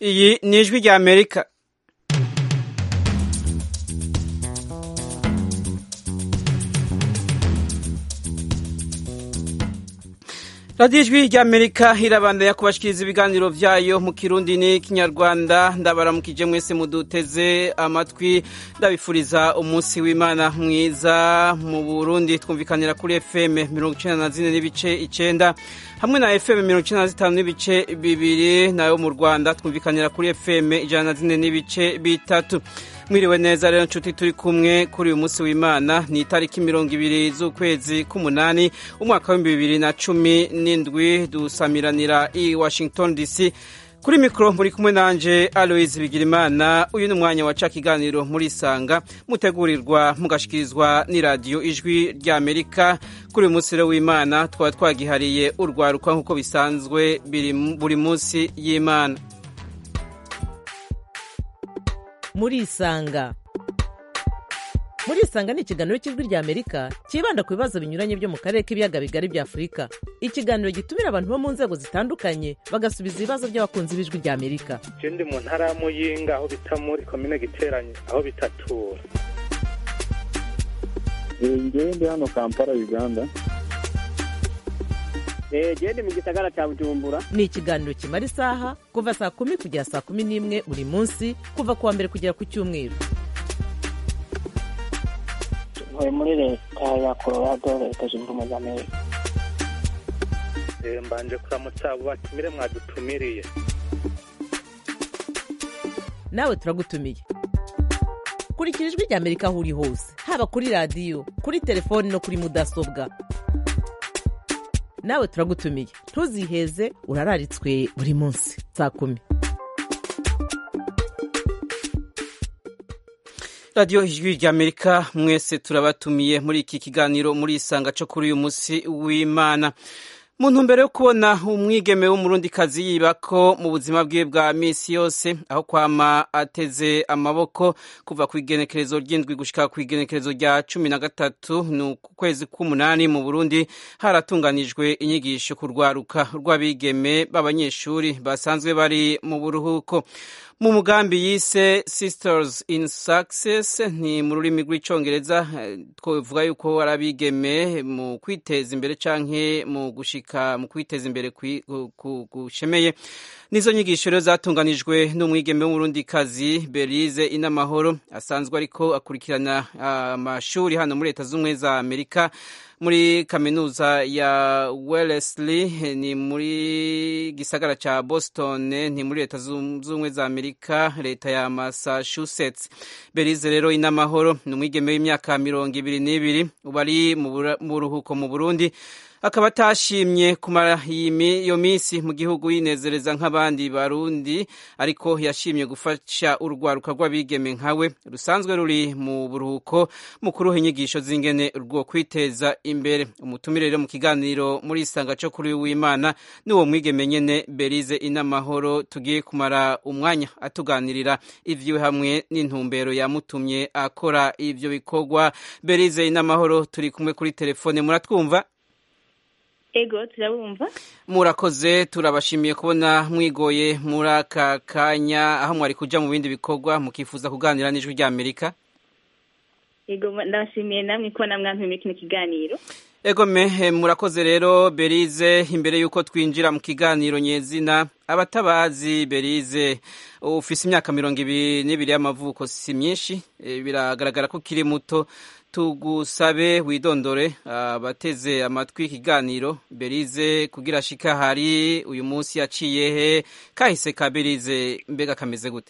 iyi ni ijwi rya amerika radiyo ijwi rya amerika irabandanya kubashikiriza ibiganiro vyayo mu kirundi n'ikinyarwanda ndabaramukije mwese muduteze amatwi ndabifuriza umunsi w'imana mwiza mu burundi twumvikanira kuri fm mirongo icenda na zine n'ibice icenda hamwe na fm mirongo icenda na zitanu n'ibice bibiri nayo mu rwanda twumvikanira kuri fm ijana na zine n'ibice bitatu mwiriwe neza rero nshuti turi kumwe kuri uyu munsi w'imana ni itariki mirongo ibiri z'ukwezi k'umunani umwaka w'ibihumbi bibiri na cumi n'indwi dusamiranira i washington dc kuri mikoro muri kumwe nanje aloise bigirimana uyu ni umwanya waca ikiganiro muri isanga mutegurirwa mugashikirizwa n'iradiyo ijwi rya amerika kuri uyu munsi rero w'imana twaba twagihariye urwaruka nk'uko bisanzwe buri munsi y'imana murisanga murisanga ni ikiganiro cy'ijwi rya amerika cyibanda ku bibazo binyuranye byo mu karere k'ibiyaga bigari bya afurika ikiganiro gitumira abantu bo mu nzego zitandukanye bagasubiza ibibazo by'abakunzi b'ijwi rya amerika je ndi mu ntara ya muyinga aho bita muri komine giteranye aho bitatura ngewe ndi hano kampala uganda genda mu gisagara cya bujumbura ni ikiganiro kimara isaha kuva saa kumi kugera saa kumi n'imwe buri munsi kuva ku wa mbere kugera ku cyumweru ntuye muri leta ya colorado leta zunze ubumwe za amerika mbanje kuramutsa abo batumire mwadutumiriye nawe turagutumiye kurikira ijwi rya amerika aho uri hose haba kuri radiyo kuri telefoni no kuri mudasobwa nawe turagutumiye ntuziheze urararitswe buri munsi saa kumi radiyo ijwi rya amerika mwese turabatumiye muri iki kiganiro muri isanga cyo kuri uyu munsi w'imana mu ntumbero yo kubona umwigeme w'umurundikazi yiba ko mu buzima bwe bwa minsi yose aho kwama ateze amaboko kuva ku igenekerezo ry'indwi gushika ku igenekerezo rya cumi na gatatu ni ukwezi k'umunani mu burundi haratunganijwe inyigisho ku rwaruka rw'abigeme b'abanyeshuri basanzwe bari mu buruhuko mu mugambi yise sisters in success ni mu rurimi rw'icongereza twavuga yuko ari abigeme mu kwiteza imbere canke mu gushika mu kwiteza imbere gushemeye nizo nyigisho rero zatunganijwe n'umwigeme w'umurundikazi berize inamahoro asanzwe ariko akurikirana amashuri hano muri leta z'ubumwe za amerika muri kaminuza ya wellesley ni muri gisagara ca boston ni muri leta z'ubumwe za amerika leta ya massachusetts berize rero inamahoro ni umwigeme w'imyaka mirongo ibiri n'ibiri ubu ari mu buruhuko mu burundi akaba atashimye kumara iyo minsi mu gihugu yinezereza nk'abandi barundi ariko yashimye gufasha urwaruka rw'abigeme nkawe rusanzwe ruri mu buruhuko mu kuruha inyigisho z'ingene rwo kwiteza imbere umutumire rero mu kiganiro muri isanga cyo kuri w'imana n'uwo mwigeme nyene berize inamahoro tugiye kumara umwanya atuganirira ivyiwe hamwe n'intumbero yamutumye akora ivyo bikorwa berize inamahoro turi kumwe kuri telefone muratwumva ego turabumva murakoze turabashimiye kubona mwigoye muri aka kanya aho mwari kuja mu bindi bikorwa mukifuza kuganira n'ijwi rya amerika ego ndabashimiye namwe kubona mwampiye muri kino kiganiro ego me murakoze rero berize imbere y'uko twinjira mu kiganiro nyezina abatabazi berize ufise imyaka mirongo ibiri n'ibiri y'amavuko si myinshi biragaragara ko ukiri muto tugusabe widondore abateze amatwi ikiganiro berize kugira shika hari uyu munsi yaciye he kahise ka berize mbega kameze gute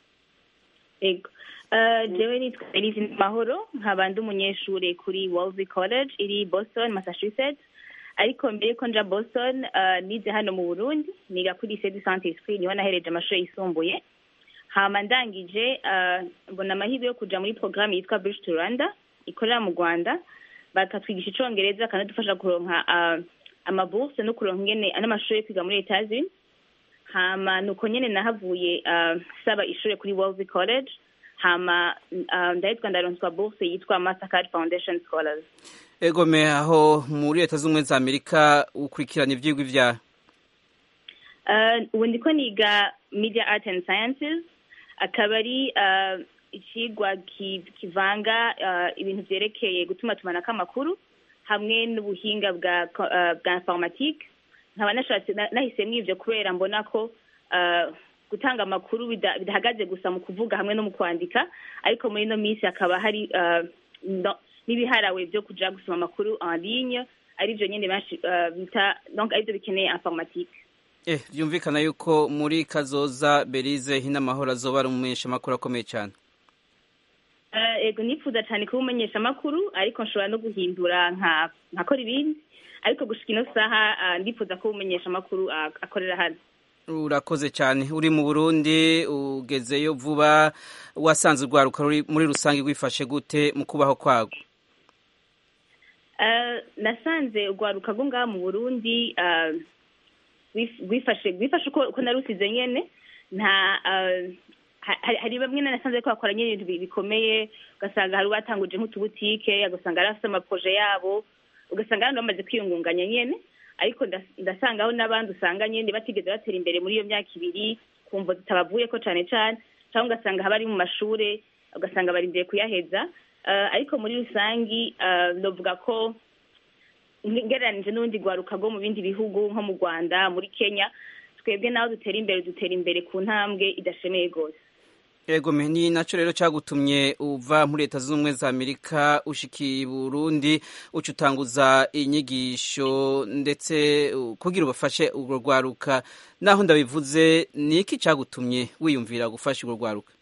ego jewe nitwa berize mahoro nkaba ndi umunyeshuri kuri wolsey college iri boston massachusetts ariko mbere yuko nja boston nize hano mu burundi niga kuri lycée du saint esprit niho nahereje amashuri yisumbuye hama ndangije mbona amahirwe yo kuja muri programme yitwa bridge to rwanda ikorera mu rwanda bakatwigisha icongereza kanadufasha kuronka amaburse no kuronka ingene n'amashuri yo kwiga muri etazini hama nuko nyene nahavuye saba ishuri kuri wolsey college hama ndahitwa ndaronswa burse yitwa mastercard foundation scholars egome aho muri leta z'ubumwe za amerika ukurikirana ivyigwa ivyaha ubu ndiko niga media art and sciences akaba ari uh, icigwa ki- kivanga uh, ibintu vyerekeye gutuma tumanako amakuru hamwe n'ubuhinga bwa ko- uh, bwa informatique nkaba nashatse na- nahisemwo ivyo kubera mbona ko uh, gutanga amakuru bida- bidahagaze gusa mu kuvuga hamwe no mu kwandika ariko muri ino minsi hakaba hari uh, no- n'ibiharawe vyo kuja gusoma amakuru en ligne arivyo nyene benshi uh, bita donc arivyo bikeneye informatique Eh, byumvikana yuko muri kazoza Belize Hinamahoro azoba ari umumenyeshamakuru akomeye cyane Uh, ego nifuza cyane kuba umumenyesha amakuru ariko nshobora no guhindura nka nkakora ibindi ariko gushika ino saha uh, ndifuza kuba umumenyesha amakuru uh, akorera hano urakoze cyane uri mu burundi ugezeyo vuba wasanze urwaruka ruri muri rusange rwifashe gute mu kubaho kwago Uh, nasanze urwaruka rwo ngaha mu burundi uh, rwif- rwifashe rwifashe uko uko narusize nyene nta uh, ha- hari hari bamwe na nasanze ko bakora nyene ibintu bi- bikomeye ugasanga hari ubatanguje nk'utubutike ugasanga hari afite amaproje yabo ugasanga abantu bamaze kwiyungunganya nyene ariko ndas- ndasangaho n'abandi usanga nyene batigeze batera imbere muri iyo myaka ibiri kumva zitabavuyeko cane cane cyangwa ugasanga haba ari mu mashure ugasanga barindiriye kuyaheza Uh, ariko muri rusangi uh, novuga ko ngereranije n'urundi rwaruka rwo mu bindi bihugu nko mu rwanda muri kenya twebwe naho dutera imbere dutera imbere ku ntambwe idashemeye rwose Ego me ni naco rero cagutumye uva muri leta zunze ubumwe za Amerika ushikiye i Burundi uca utanguza inyigisho ndetse uh, kugira ubafashe urwo rwaruka naho ndabivuze ni iki cagutumye wiyumvira gufasha urwo rwaruka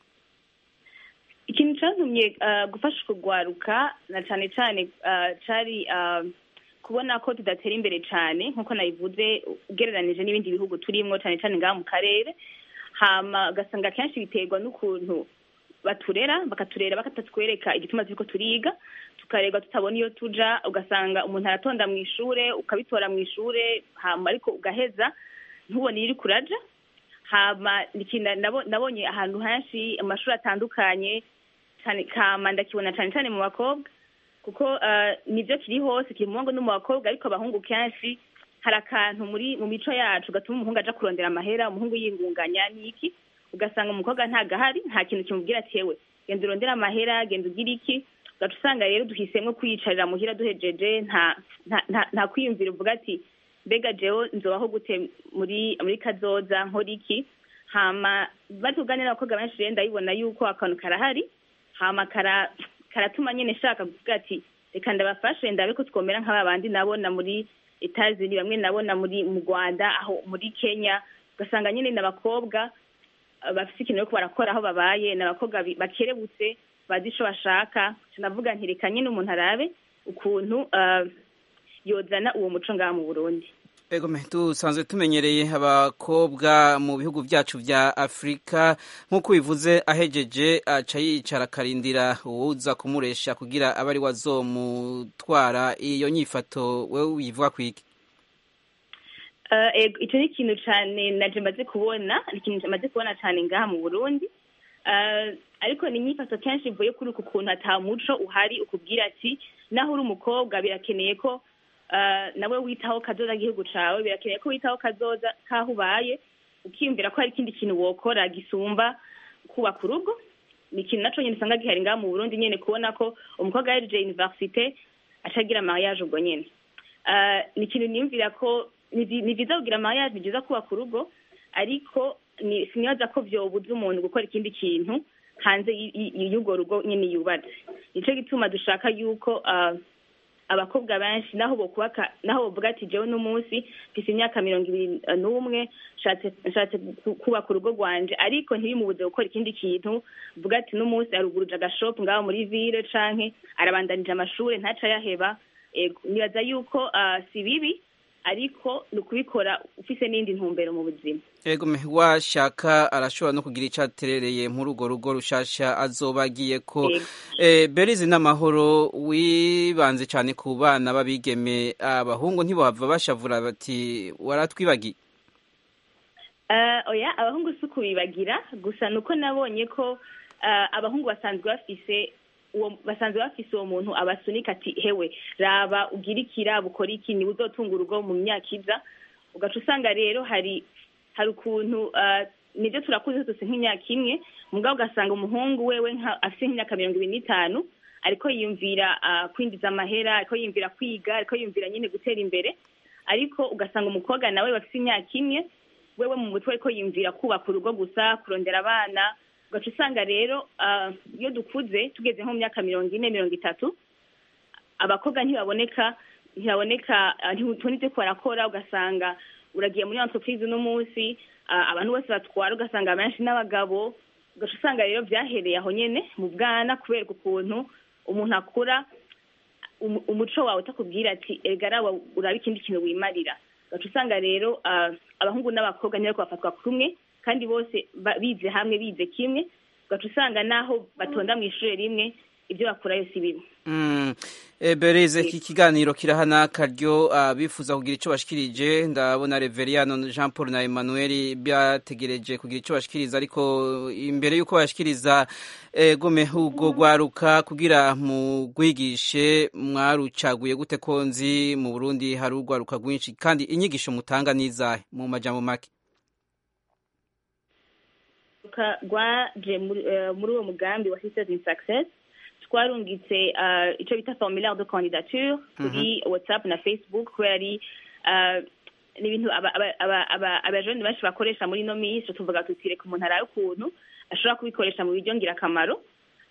ikintu cyatumye uh, gufasha kurwaruka na cyane cyane uh, cari uh, kubona ko tudatera imbere cyane nk'uko nabivuze ugereranije n'ibindi bihugu turimwo cyane cyane ngaha mu karere hama ugasanga kenshi biterwa n'ukuntu baturera bakaturera bakatatwereka igituma turiko turiga tukarerwa tutabona iyo tuja ugasanga umuntu aratonda mu ishure ukabitora mu ishure hama ariko ugaheza ntubone iyo uriko uraja hama ikintu nabo- nabonye ahantu henshi amashuri atandukanye cyane kama ndakibona cyane cyane mu bakobwa kuko uh, nibyo kiri hose kiri mu bahungu no mu bakobwa ariko abahungu kenshi hari akantu muri mu mico yacu gatuma umuhungu aja kurondera amahera umuhungu yingunganya n'iki ugasanga umukobwa ntagahari nta kintu kimubwira ati yewe genda urondere amahera genda ugire iki ugaca usanga rero duhisemwo kwiyicarira muhira duhejeje nta nta- nta- nta kwiyumvira uvuga ati mbega jewe nzobaho gute muri muri kazoza nkora iki hama batuganira n'abakobwa benshi rero ndabibona yuko akantu karahari hama kara karatuma nyine nshaka kuvuga ati reka ndabafashe ndabe ko twomera nk'aba bandi nabona muri etazini bamwe nabona muri mu rwanda aho muri kenya ugasanga nyine n'abakobwa uh, bafite ikintu bariko barakora aho babaye n'abakobwa bi- bakerebutse bazi ico bashaka navuga nti reka nyine umuntu arabe ukuntu uh, yozana uwo muco ngaha mu burundi Ego me dusanzwe tumenyereye abakobwa mu bihugu byacu vya Afrika nk'uko bivuze ahejeje aca yicara akarindira uwuza kumuresha kugira abe ari wazomutwara iyo nyifato wewe uyivuga kwiki Uh, ego icyo ni ikintu cyane naje maze kubona ni ikintu maze kubona cyane ngaha mu burundi Uh, ariko ni inyifato kenshi ivuye kuri uku kuntu ata muco uhari ukubwira ati naho uri umukobwa birakeneye ko uh, nawe witaho kazoza k'igihugu cawe birakeneye ko witaho kazoza k'aho ubaye ukiyumvira ko hari ikindi kintu wokora gisumba kubaka urugo ni ikintu naco nyene usanga gihari ngaha mu burundi nyene kubona ko umukobwa yahejeje universite acagira mariage ubwo nyene Uh, ni ikintu niyumvira ko ni vi- ni vyiza kugira mariage ni vyiza kubaka urugo ariko ni sinibaza ko vyobuza umuntu gukora ikindi kintu hanze y- y- y'urwo rugo nyene yubatse nico gituma dushaka yuko uh, abakobwa benshi naho bokubaka naho bovuga ati jewe n'umunsi mfise imyaka mirongo ibiri eh, n'umwe nshatse nshatse ku- kubaka urugo rwanje ariko ntibimubuze gukora ikindi kintu vuga ati n'umunsi aruguruje agashopu ngaho muri ville canke arabandanije amashure ntaca yaheba ego nibaza yuko ah, si bibi ariko ni ukubikora ufise n'indi ntumbero mu buzima Ego me washaka arashobora no kugira ico aterereye muri urwo rugo rushasha azoba agiye ko Ego. eh, Berizi n'amahoro wibanze cyane ku bana babigeme abahungu ntibohava bashavura bati waratwibagiye Eh, oya abahungu si ukubibagira gusa nuko nabonye ko eh, abahungu basanzwe bafise uwo basanzwe bafise uwo muntu abasunika ati hewe raba ugira ikira bukora iki niwe uzotunga urugo mu myaka iza ugaca usanga rero hari hari ukuntu eh, nibyo turakuze tuzi nk'imyaka imwe mugabo ugasanga umuhungu wewe nka afite nk'imyaka mirongo ibiri n'itanu ariko yiyumvira ah, kwinjiza amahera ariko yiyumvira kwiga ariko yiyumvira nyine gutera imbere ariko ugasanga umukobwa nawe bafite imyaka imwe wewe mu mutwe ariko yiyumvira kubaka urugo gusa kurondera abana ugaca usanga rero ah, iyo dukuze tugeze nko mu myaka mirongo ine mirongo itatu abakobwa ntibaboneka ntibaboneka ah, ntibutoni ibyo barakora ugasanga uragiye muri entreprise uno munsi ah, abantu bose batwara ugasanga benshi n'abagabo ugaca usanga rero byahereye aho nyene mu bwana kubera ukuntu umuntu akura umu- umuco wawe utakubwira ati erega arawa uraba ikindi kintu wimarira ugaca usanga rero ah, abahungu n'abakobwa ntibariko bafatwa kumwe kandi bose ba- bize hamwe bize kimwe ugaca usanga naho batonda mu ishuri rimwe ibyo bakurayo si bimwe Mm. E, Berize iki kiganiro kirahana karyo abifuza kugira ico bashikirije ndabona Reveriano Jean Paul na Emmanuel byategereje kugira ico bashikiriza ariko imbere yuko bashikiriza e, gome ubwo gwaruka kugira mu gwigishe mwarucaguye gute konzi mu Burundi hari urwaruka rwinshi kandi inyigisho mutanga nizahe mu majambo make Ka- rwaje muri eh, muri uwo mugambi wa sisters in success twarungitse eh, ico bita formulaire de candidature kuri whatsapp na facebook kubera ari eh, ni ibintu aba- aba- aba- aba- abajene benshi bakoresha muri ino minsi tuvuga tuti reka umuntu arabe ukuntu ashobora kubikoresha mu buryo ngirakamaro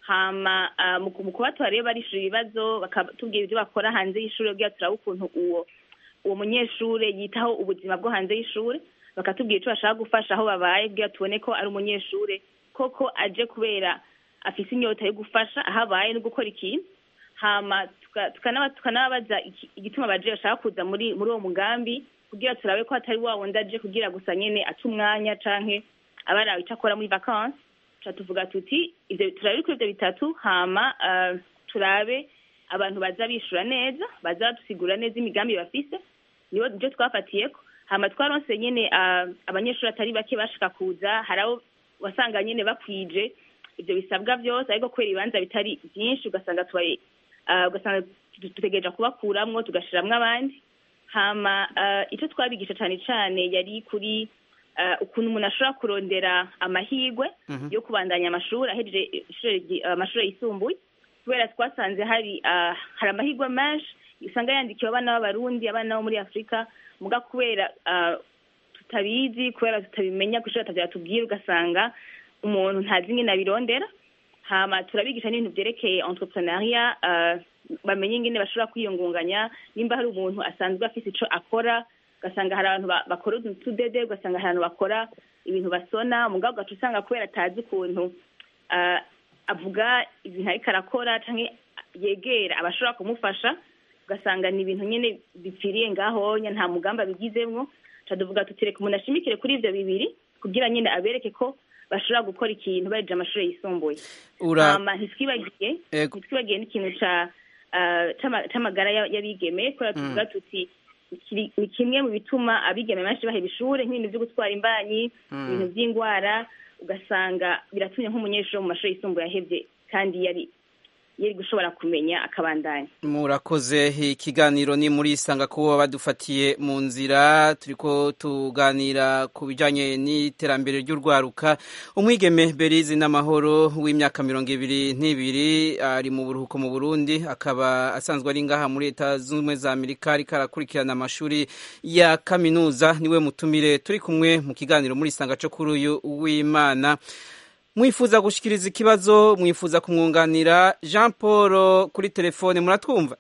hama ah, mu ku- mu kubatora rero barishura ibibazo bakatubwira ibyo bakora hanze y'ishuri kugira turabe ukuntu uwo uwo munyeshure yitaho ubuzima bwo hanze y'ishure bakatubwira icyo bashaka gufasha aho babaye kugira tubone ko ari umunyeshure koko aje kubera afise inyota yo gufasha aho abaye no gukora ikintu hama tuka- tukanaba- tukanababaza iki- igituma baje bashaka kuza muri muri uwo mugambi kugira turabe ko atari wa wundi aje kugira gusa nyene aca umwanya canke aba arawe ico akora muri vacances tuca tuvuga tuti ivyo turabe kuri ivyo bitatu hama ah, turabe abantu baza bishura neza baza badusigura neza imigambi bafise nibo nivyo twafatiyeko hama twaronse nyene ah, abanyeshuri atari bake bashaka kuza hari abo wasanga nyene bakwije ivyo bisabwa vyose ariko kubera ibibanza bitari vyinshi ugasanga tubaye ah, ugasanga tu- dutegereje kubakuramwo tugashiramwo abandi hama ah, ico twabigisha cane cane yari kuri ah, ukuntu umuntu ashobora kurondera amahirwe yo kubandanya amashuri ahejeje ishure ryi- amashuri yisumbuye kubera twasanze hari ah, hari amahirwe menshi usanga yandikiwe abana b'abarundi abana bo muri afurika muga kubera ah, tutabizi kubera tutabimenya kushobora atavyatubwira ugasanga umuntu ntazi ingene abirondera hama turabigisha n'ibintu vyerekeye entrepreneuria uh, bamenye ingene bashobora kwiyungunganya nimba hari umuntu asanzwe afise ico akora ugasanga hari abantu ba- bakora utuntu tudede ugasanga hari abantu bakora ibintu basona mugabo ugaca usanga kubera atazi ukuntu uh, avuga ibintu ariko arakora canke yegera abashobora kumufasha ugasanga ni ibintu nyene bipfiriye ngahonya nta mugambi abigizemwo tuvuga tutireka umuntu ashimikire kuri ivyo bibiri kugira nyine abereke ko bashobora gukora ikintu bahejeje amashuri yisumbuye Ura- hama ntitwibagiye Ego. ntitwibagiye n'ikintu ca ah, c'ama- c'amagara ya- y'abigeme kubera tuvuga tuti kiri- ni kimwe mu bituma abigeme benshi baheba ishure nk'ibintu vyo gutwara imbanyi ibintu vy'ingwara ugasanga biratumye nk'umunyeshuri wo mu mashuri yisumbuye yahevye kandi yari yari gushobora kumenya akabandanya murakoze ikiganiro ni muri isanga kuba badufatiye mu nzira turiko tuganira ku bijanye n'iterambere ry'urwaruka umwigeme berizi n'amahoro w'imyaka mirongo ibiri n'ibiri ari mu buruhuko mu burundi akaba asanzwe ari ngaha muri leta zunze ubumwe za amerika ariko arakurikirana amashuri ya kaminuza niwe mutumire turi kumwe mu kiganiro muri isanga co kuri uyu w'imana mwifuza gushikiriza ikibazo mwifuza kumwunganira jean paul kuri telefone muratwumva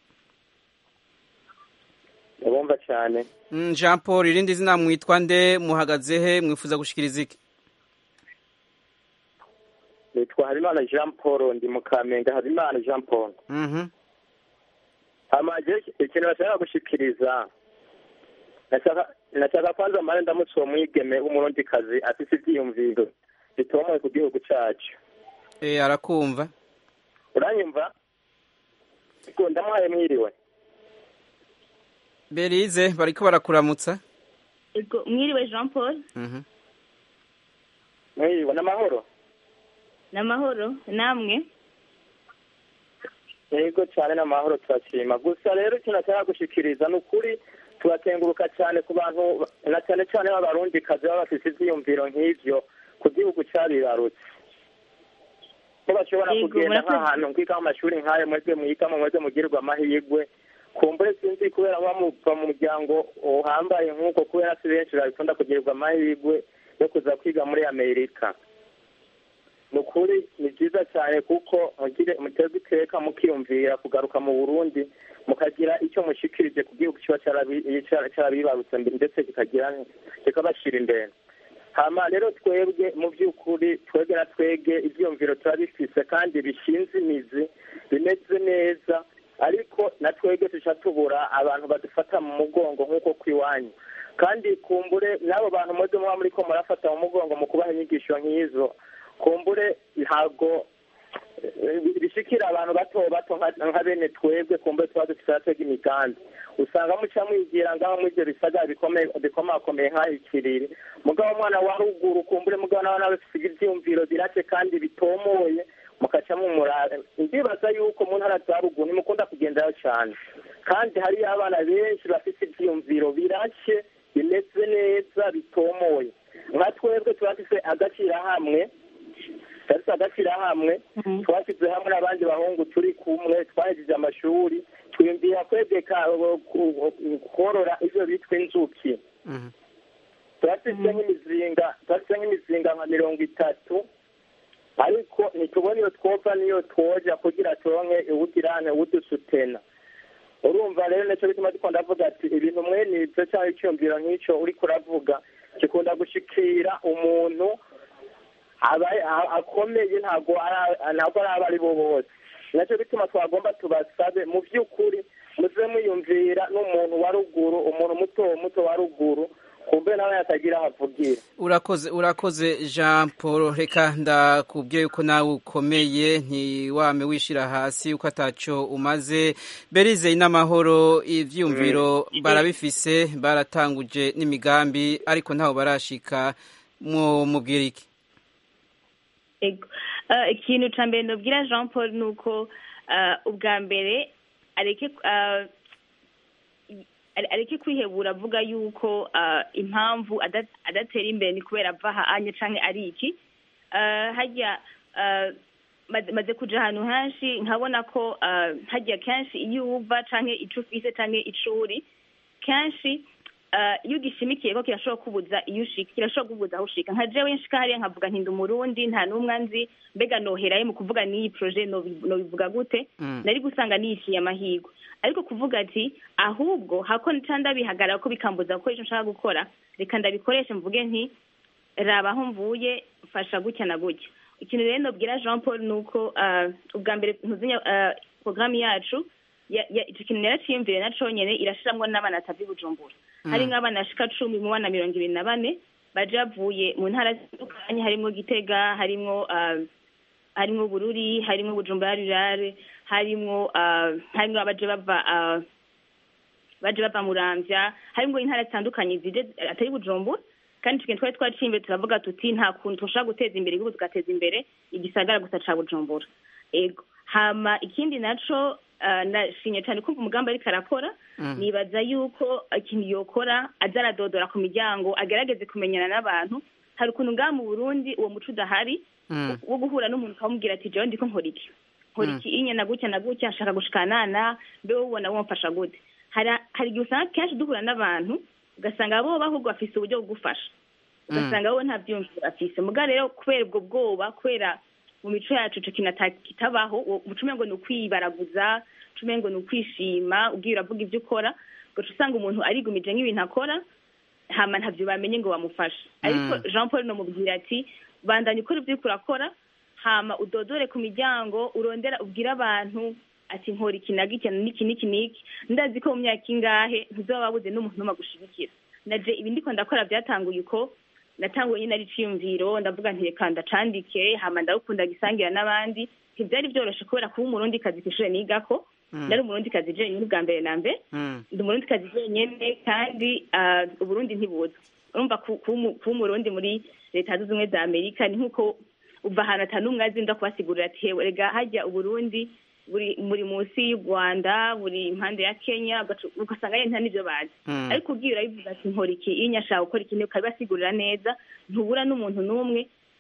ndabumva cyane Mm, jean paul irindi zina mwitwa nde muhagaze he mwifuza gushikiriza iki nitwa habimana jean paul ndi mu kamenge habimana jean paul Mhm. amaje ikintu bashaka gushikiriza nashaka nashaka kwanza mare ndamutse uwo mwigeme w'umurundikazi afise ivyiyumviro bitomoye ku gihugu cacu Eh, arakumva uranyumva Ego, ndamuhaye mwiriwe berize bariko barakuramutsa Ego, mwiriwe jean paul Mhm. mwiriwe n'amahoro n'amahoro namwe yego cyane n'amahoro turashima gusa rero ikintu nashaka gushikiriza ni ukuri turatenguruka cyane ku bantu na cyane cyane b'abarundikazi baba bafise ivyiyumviro nk'ivyo ku gihugu cyabibarutse ko bashobora Yego, kugenda murakoze. nk'ahantu nkiga amashuri nk'ayo mwebwe mwigamo mwebwe mugirirwa amahirwe kumbure sinzi kubera muba muva mu muryango uhambaye nk'uko kubera si benshi babikunda kugirirwa amahirwe yo kuza kwiga muri amerika ni ukuri ni byiza cyane kuko mugire muteze iteka mukiyumvira kugaruka mu burundi mukagira icyo mushikirije ku gihugu kiba cyarabi- cyara- cyarabibarutse mbere ndetse kikagira kikabashyira imbere hama rero twebwe mu by'ukuri twebwe na twebwe ibyiyumviro turabifise kandi bishinze imizi bimeze neza ariko na twebwe tuca tubura abantu badufata mu mugongo nk'uko kw'iwanyu kandi kumbure n'abo bantu muze muba muriko murafata mu mugongo mu kubaha inyigisho nk'izo kumbure ntabwo eh, bishikira abantu bato bato nka- nka bene twebwe kumbure tuba dufite aratega imigambi usanga muca mwigira ngaho muri ibyo bisagara bikomeye- bikomakomeye nk'aho ikiriri mugabo umwana wa ruguru kumbure mugabo nawe nawe bifite ibyiyumviro birake kandi bitomoye mukaca mumurara ndibaza yuko mu ntara za ruguru nimukunda kugenderayo cyane kandi hariyo abana benshi bafite ibyiyumviro birake bimeze neza bitomoye nka twebwe tuba dufite agashyirahamwe turafite agashyirahamwe twashyize hamwe n'abandi bahungu turi kumwe twahejeje amashuri twiyumvira kwegeka korora ibyo bitwa inzuki Mhm. turafite nk'imizinga turafite nk'imizinga nka mirongo itatu ariko ntitubona iyo twova n'iyo twoja kugira turonke iwugirane udusutena urumva rero nicyo bituma dukunda avuga ati ibintu mwene ibyo cyangwa icyumviro nk'icyo uriko uravuga gikunda gushikira umuntu aba- a- akomeye ntabwo ari- ntabwo ari abo ari bo bose nacyo bituma twagomba tubasabe mu by'ukuri muze mwiyumvira n'umuntu wa ruguru umuntu muto muto wa ruguru kumbe nawe yatagira aho avugira urakoze urakoze jean paul reka ndakubwiye yuko nawe ukomeye ntiwame wishyira hasi uko ataco umaze berize n'amahoro ivyumviro barabifise baratanguje n'imigambi ariko ntaho barashika mu mubwira iki Ego. Eh, ikintu ca mbere nobwira jean paul ni uko eh, ubwa mbere areke eh, are- areke kwihebura avuga yuko eh, impamvu ada- adatera imbere ni kubera ava aha anye canke ari iki Eh, harya eh, maze maze kuja ahantu henshi nkabona ko eh, harya kenshi iyo uva canke ico ufise canke ico uri kenshi eh, iyo ugishimikiye ko kirashobora kubuza iyo ushika kirashobora kubuza aho ushika nka jewe nshika hariya nkavuga nti ndi umurundi nta n'umwe nzi mbega noherayo mu kuvuga n'iyi proje nobi- nobivuga gute Mm. nari gusanga niyishiye amahirwe ariko kuvuga ati ahubwo hako nca ndabihagarara ko bikambuza gukora icyo nshaka gukora reka ndabikoreshe mvuge nti raba aho mvuye mfasha gutya na gutya ikintu rero nobwira jean paul ni uko ah, ubwa mbere ntuzinya porogaramu yacu ya- ya- ico kintu naraciyumvire na conyene irashiramwo n'abana atavye i bujumbura hari nk'abana bashika cumi mu bana mirongo ibiri na bane baje bavuye mu ntara zitandukanye harimwo gitega harimwo ah, harimwo bururi harimwo bujumbura rurare harimwo ah, harimwo abaje bava ah, baje bava muramvya harimwo intara zitandukanye zije atari bujumbura kandi ico kintu twari twaciye imbere turavuga tuti nta kuntu tushobora guteza imbere igihugu tugateza imbere igisagara gusa ca bujumbura ego hama ikindi naco ah, nashimye cane kumva umugambi ariko arakora nibaza yuko ikintu yokora aza aradodora ku miryango agerageze kumenyana n'abantu hari ukuntu ngaha mu burundi uwo muco udahari Mm. wo guhura n'umuntu ukamubwira ati jewe ndiko nkora iki nkora iki inye na gutya na gutya nshaka gushikanana mbe wowe ubona womfasha gute hari hari igihe usanga kenshi duhura n'abantu ugasanga bo bahubwo bafise uburyo bwo gufasha ugasanga wowe nta byiyumviro afise muga rero kubera ubwo bwoba kubera mu mico yacu ico kintu ata- kitabaho uwo- uca umengo ni ukwibaraguza uca umengo ni ukwishima ubwiye uravuga ibyo ukora ugaca usanga umuntu arigumije nk'ibintu akora hama ntavyo bamenye ngo bamufashe ariko jean paul nomubwira ati bandanya ukora ibyo uriko urakora hama udodore ku miryango urondera ubwire abantu ati nkora iki na giki n'iki n'iki n'iki ndazi ko mu myaka ingahe ntuzoba wabuze n'umuntu n'umwe agushigikira naje ibi ndiko ndakora byatanguye uko natanguye nyine ari iciyumviro ndavuga nti reka ndacandike hama ndagukunda gisangira n'abandi ntibyari byoroshe kubera kuba umurundi kazi kw'ishure nigako nari umurundi kazi jenyine ubwa mbere na mbere Mm. ndi umurundi kazi jenyine kandi ah, uburundi ntibuza urumva ku- kuba umu- kuba umurundi muri leta zunze ubumwe za amerika ni nk'uko uva ahantu ata n'umwe azi nda kubasigurira ati hewe rega hajya uburundi buri muri munsi y'u rwanda buri impande ya kenya ugaca- ugasanga yenda nta n'ibyo bazi Mm. ariko ubwira bivuga ati nkora iki iyo nyashaka gukora iki ukabibasigurira neza ntubura n'umuntu n'umwe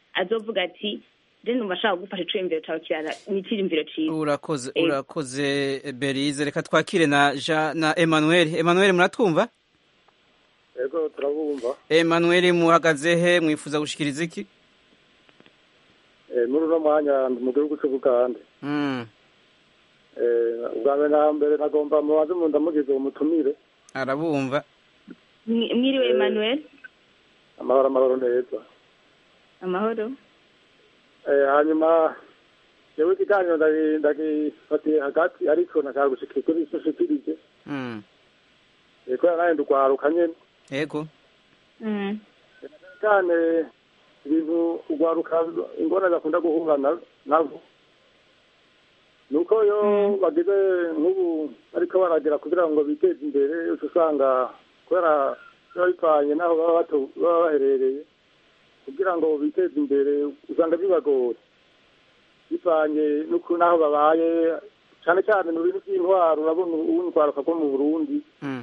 azovuga ati je numva ashaka gufasha iciyumviro cawe kirara ni iciyumviro ciza urakoze Eh. urakoze berize reka twakire na jean na emmanuel emmanuel muratwumva yego turabumva emmanuel muhagaze he mwifuza gushikiriza iki Eh, muri uno mwanya ndi mu gihugu c'ubugande Mm, Eh, ubwa mbere na mbere nagomba mubanze mu ndamugize umutumire arabumva Mwi- mwiriwe Eh. emmanuel amahoro amahoro neza amahoro Eh, hanyuma jewe ikiganiro ndagi- ndagifatiye hagati ariko nashaka gushikira kuri ico nshikirije Mm, Eh, kubera nawe ndugwaruka nyene yego Mm. cyane ibintu ugwaruka ingorane bakunda guhura na- nabo nuko yo bagize nk'ubu ariko baragera kugira ngo biteze imbere uca usanga kubera biba bipfanye n'aho baba bato- baba baherereye kugira ngo biteze imbere usanga bibagora bipfanye n'uku n'aho babaye cyane cyane mu bintu by'intwaro urabona ubu urwaruka rwo mu burundi Mm,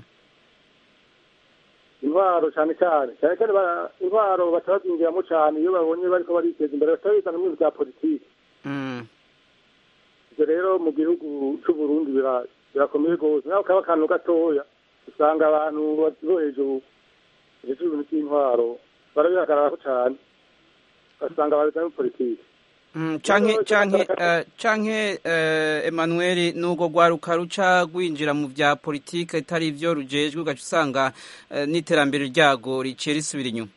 intwaro cyane cyane cyane cyane ba- intwaro baca bazinjiramo cyane iyo babonye bariko bariteza imbere baca bizana mu bintu bya politiki mm, ibyo rero mu gihugu c'u Burundi bira- birakomeye rwose naho kaba akantu gatoya usanga abantu bo hejuru hejuru ibintu by'intwaro barabihagararako cyane ugasanga babizana muri politiki mm, canke canke eh, canke eh, emmanuel n'ubwo rwaruka ruca rwinjira mu vya politike itari ivyo rujejwe ugaca usanga eh, n'iterambere ryago riciye risubira inyuma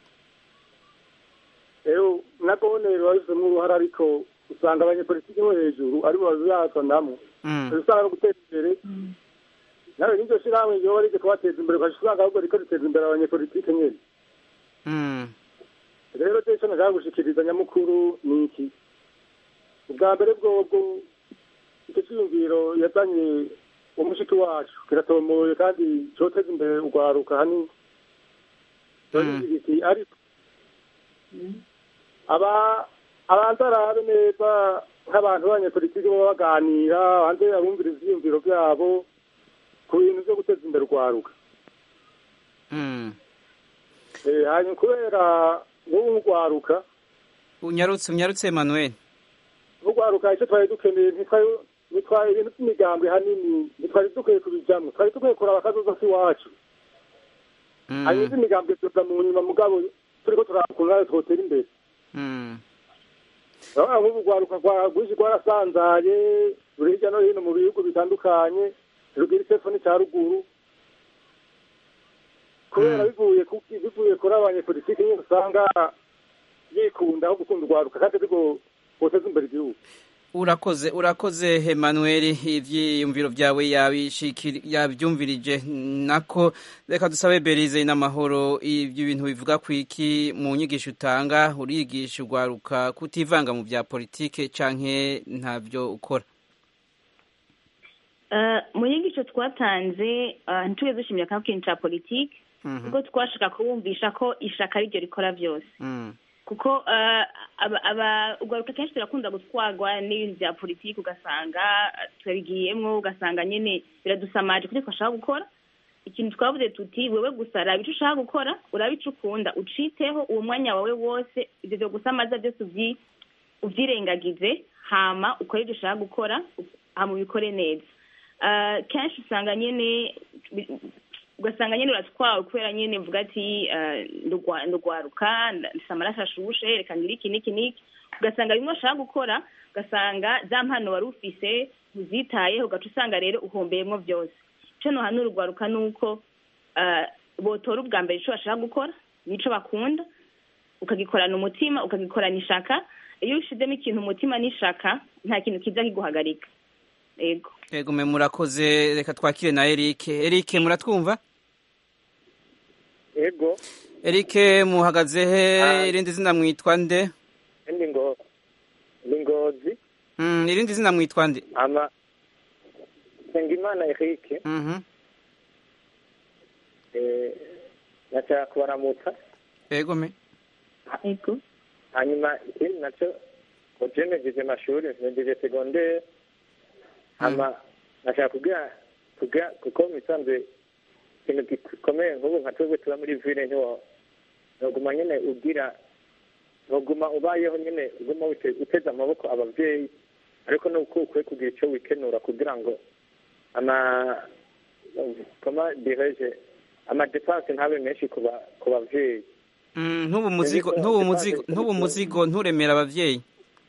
rero nagone biba bifitemo uruhara ariko usanga abanyepolitiki bo hejuru aribo babizazanamo Mm, usanga no guteza imbere nawe n'iryo shirahamwe ryoba rije kubateza imbere ugaca usanga ahubwo riko riteza imbere abanyepolitike nyene mm, rero je ico nashaka gushikiriza nyamukuru ni iki ubwa mbere bwobwo icyo cyiyumviro yazanye umushiki wacu kiratomoye kandi coteza imbere urwaruka hanini iki ariko aba abanza arabe neza nk'abantu b'abanyepolitiki baba baganira banze abumvira ivyiyumviro vyabo ku bintu vyo guteza imbere urwaruka mm. Eh, hanyuma kubera nk'ubu nk'urwaruka unyarutse unyarutse emmanuel urwaruka icyo twari dukeneye ntitwari ntitwari ibintu by'imigambwe hanini ntitwari dukwiye kubijamwo twari dukwiye kuraba akazoza k'iwacu Mm, hanyuma iz'imigambwe tuza mu nyuma mugabo turiko turakura nayo twotera imbere mm, urabona nk'ubu urwaruka rwa- rwinshi rwarasanzaye ruri hirya no hino mu bihugu bitandukanye rugira isefoni cya ruguru kubera bivuye kuki bivuye kuri abanyepolitiki nyine usanga yikunda aho gukunda urwaruka kandi ariko boteza imbere igihugu urakoze urakoze emmanuel ivyiyumviro vyawe yabishikiri- yavyumvirije nako reka dusabe berize n'amahoro ivyo bintu bivuga kwiki mu nyigisho utanga urigisha urwaruka kutivanga mu vya politike canke ntavyo ukora Eh, mu nyigisho twatanze eh, ntitugeze dushimira kandi ikintu ca politiki Mhm, kuko twashaka kubumvisha ko ishaka ariryo rikora byose mm, kuko eh, aba- aba- urwaruka kenshi turakunda gutwarwa n'ibintu bya politiki ugasanga eh, turabigiyemwo ugasanga nyine biradusamaje kuko twashaka gukora ikintu twavuze tuti wewe gusa raba ico ushaka gukora uraba ico ukunda uciteho uwo mwanya wawe wose ivyo vyo gusamaza byose uvyi- uvyirengagize hama ukore ivyo ushaka gukora hama ubikore neza Eh, kenshi usanga nyene bi- ugasanga nyene uratwawe kubera nyene mvuga ati eh, ndugwa- ndugwaruka ndafise amaraso ashushe reka ngire iki n'iki n'iki ugasanga bimwe washaka gukora ugasanga za mpano wari ufise ntuzitayeho ugaca usanga rero uhombeyemwo byose ico nohanura urwaruka ni uko eh, botora ubwa mbere ico bashaka gukora nico bakunda ukagikorana umutima ukagikorana ishaka iyo ushizemo ikintu umutima n'ishaka nta kintu kiza kiguhagarika yego ego me murakoze reka twakire na eric eric muratwumva ego eric muhagaze he irindi zina mwitwa nde ndi ngo ndi ngozi Mm, irindi zina mwitwa nde ama Nsengimana Eric Mhm, eh nashaka kubaramutsa ego me yego hanyuma ikindi nacyo ngo je nejeje amashuri nejeje segondere hama nashaka kubwira kubwira kuko misanzwe ikintu gikomeye nk'ubu nka twebwe tuba muri ville ntiwo noguma nyene ugira ntuguma ubayeho nyine uguma wite- uteze amaboko ababyeyi ariko nuko ukwiye kugira icyo wikenura kugira ngo ama koma direje amadepanse ntabe menshi ku ba- ku babyeyi Mm, ntubu muzigo ntubu muzigo ntubu muzigo nturemera abavyeyi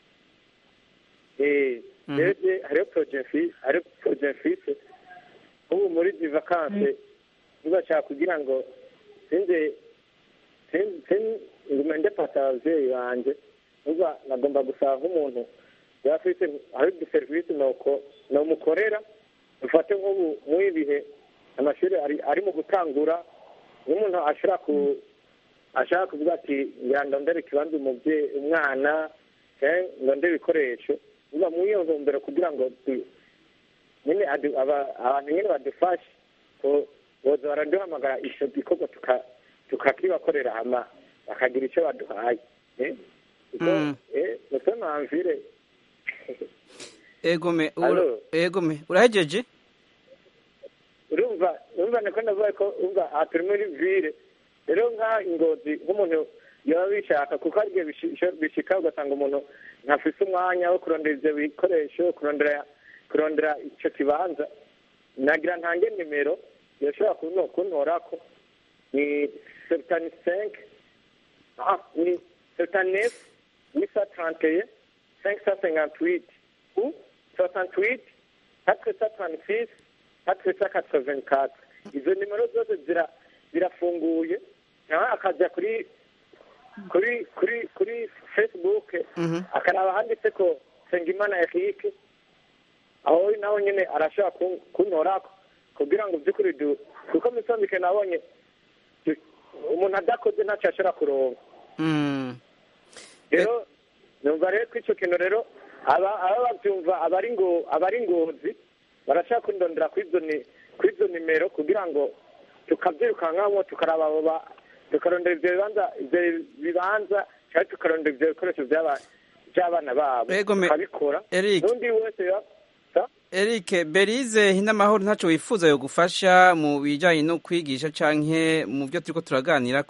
Eh, Mhm. rero hariho porojegisi hariho porojegisi ubu muri izi vakanse ntibashaka kugira ngo sinze sin- sin- ngume ndepata ababyeyi banjye uba nagomba gusaba nk'umuntu yaba afite hari uduserivisi nuko nomukorera dufate nk'ubu muri ibihe amashuri ari ari mu gutangura nk'umuntu ashobora ku ashaka kuvuga ati ngira ndondere ikibanza umubyeyi umwana cyangwa ndondere ibikoresho uba muri iyo ntumbero kugira ngo tu- nyine adu- aba- abantu nyine badufashe ko boza baraduhamagara icyo gikorwa tuka- tukakibakorera hama bakagira icyo baduhaye eh? kuko Mm. eh, muso namvire egome ura- Allo? egome urahejeje urumva urumva niko ndavuga ko urumva aha turi muri vire rero nka ingozi nk'umuntu yaba bishaka kuko hari igihe bishi- bishika ugasanga umuntu ntafise umwanya wo kurondera ivyo bikoresho kurondera kurondera ico kibanza nagira ntange nimero yoshobora kuno kuntorako ni septani cinq ah ni septani neuf huit cent trente et un cinq cent cinquante huit ou soixante huit quatre cent trente six quatre cent quatre vingt quatre izo nimero zose zira zirafunguye nawe akajya kuri kuri kuri kuri facebook Mhm. akaraba handitse ko Sengimana Eric aho nawe nyine arashobora kun- kuntorako kugira ngo by'ukuri du kuko misambike nabonye du- umuntu adakoze ntacyo ashobora kuronka Mm. rero numva rero ko icyo kintu rero aba aba babyumva abari ngo abari ngozi barashaka kundondera kuri izo ni kuri izo nimero kugira ngo tukabyirukankamo tukaraba abo ba tukarondera ibyo bibanza ibyo bibanza cyangwa tukarondera ibyo bikoresho by'aba- by'abana babo Ego me- tukabikora Eric. n'undi wese ya- sa- Eric Berize hinamahoro ntaco wifuza yo gufasha mu bijanye no kwigisha canke mu byo turiko turaganirako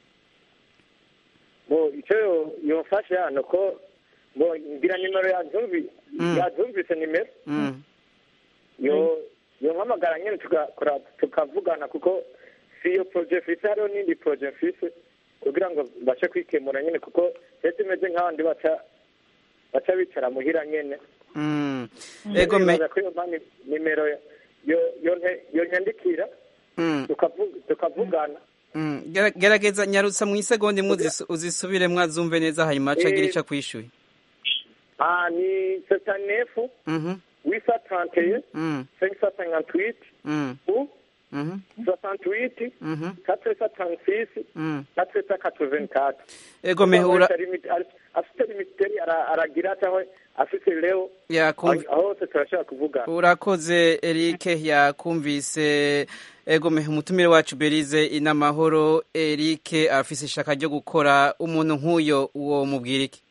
bo icyo yo- yofasha ni uko bo ngira nimero yazumvi Mm. yazumvise nimero Mm. yo yo mpamagara nyine tugakora tukavugana kuko si iyo project ifise hariho n'indi project ifise kugira ngo bashe kwikemura nyine kuko rero imeze nk'abandi baca baca bicara muhira nyene Mm. Ego me Nibaza ko iyo mpa ni- nimero yo yo nte- yo nyandikira Mm. tukavu- tukavugana Mm. Gera- gerageza nyarutsa mu isegonda imwe uzisu- uzisubire mwazumve neza hanyuma aca agira Eh. ico akwishuye ah ni setanefu Mhm. wisa tranteye Mm. cinq cent cinquante huit Mm. ou Mhm. soixante huit Mhm. quatre cent trente six Mm. quatre cent quatre vingt quatre Ego me ura afite limiteri ara- aragira cyangwa afite leo yakumva aho hose turashobora kuvuga urakoze Eric yakumvise egome umutumire wacu Berize inamahoro Eric afise ishaka ryo gukora umuntu nk'uyo uwo mubwira iki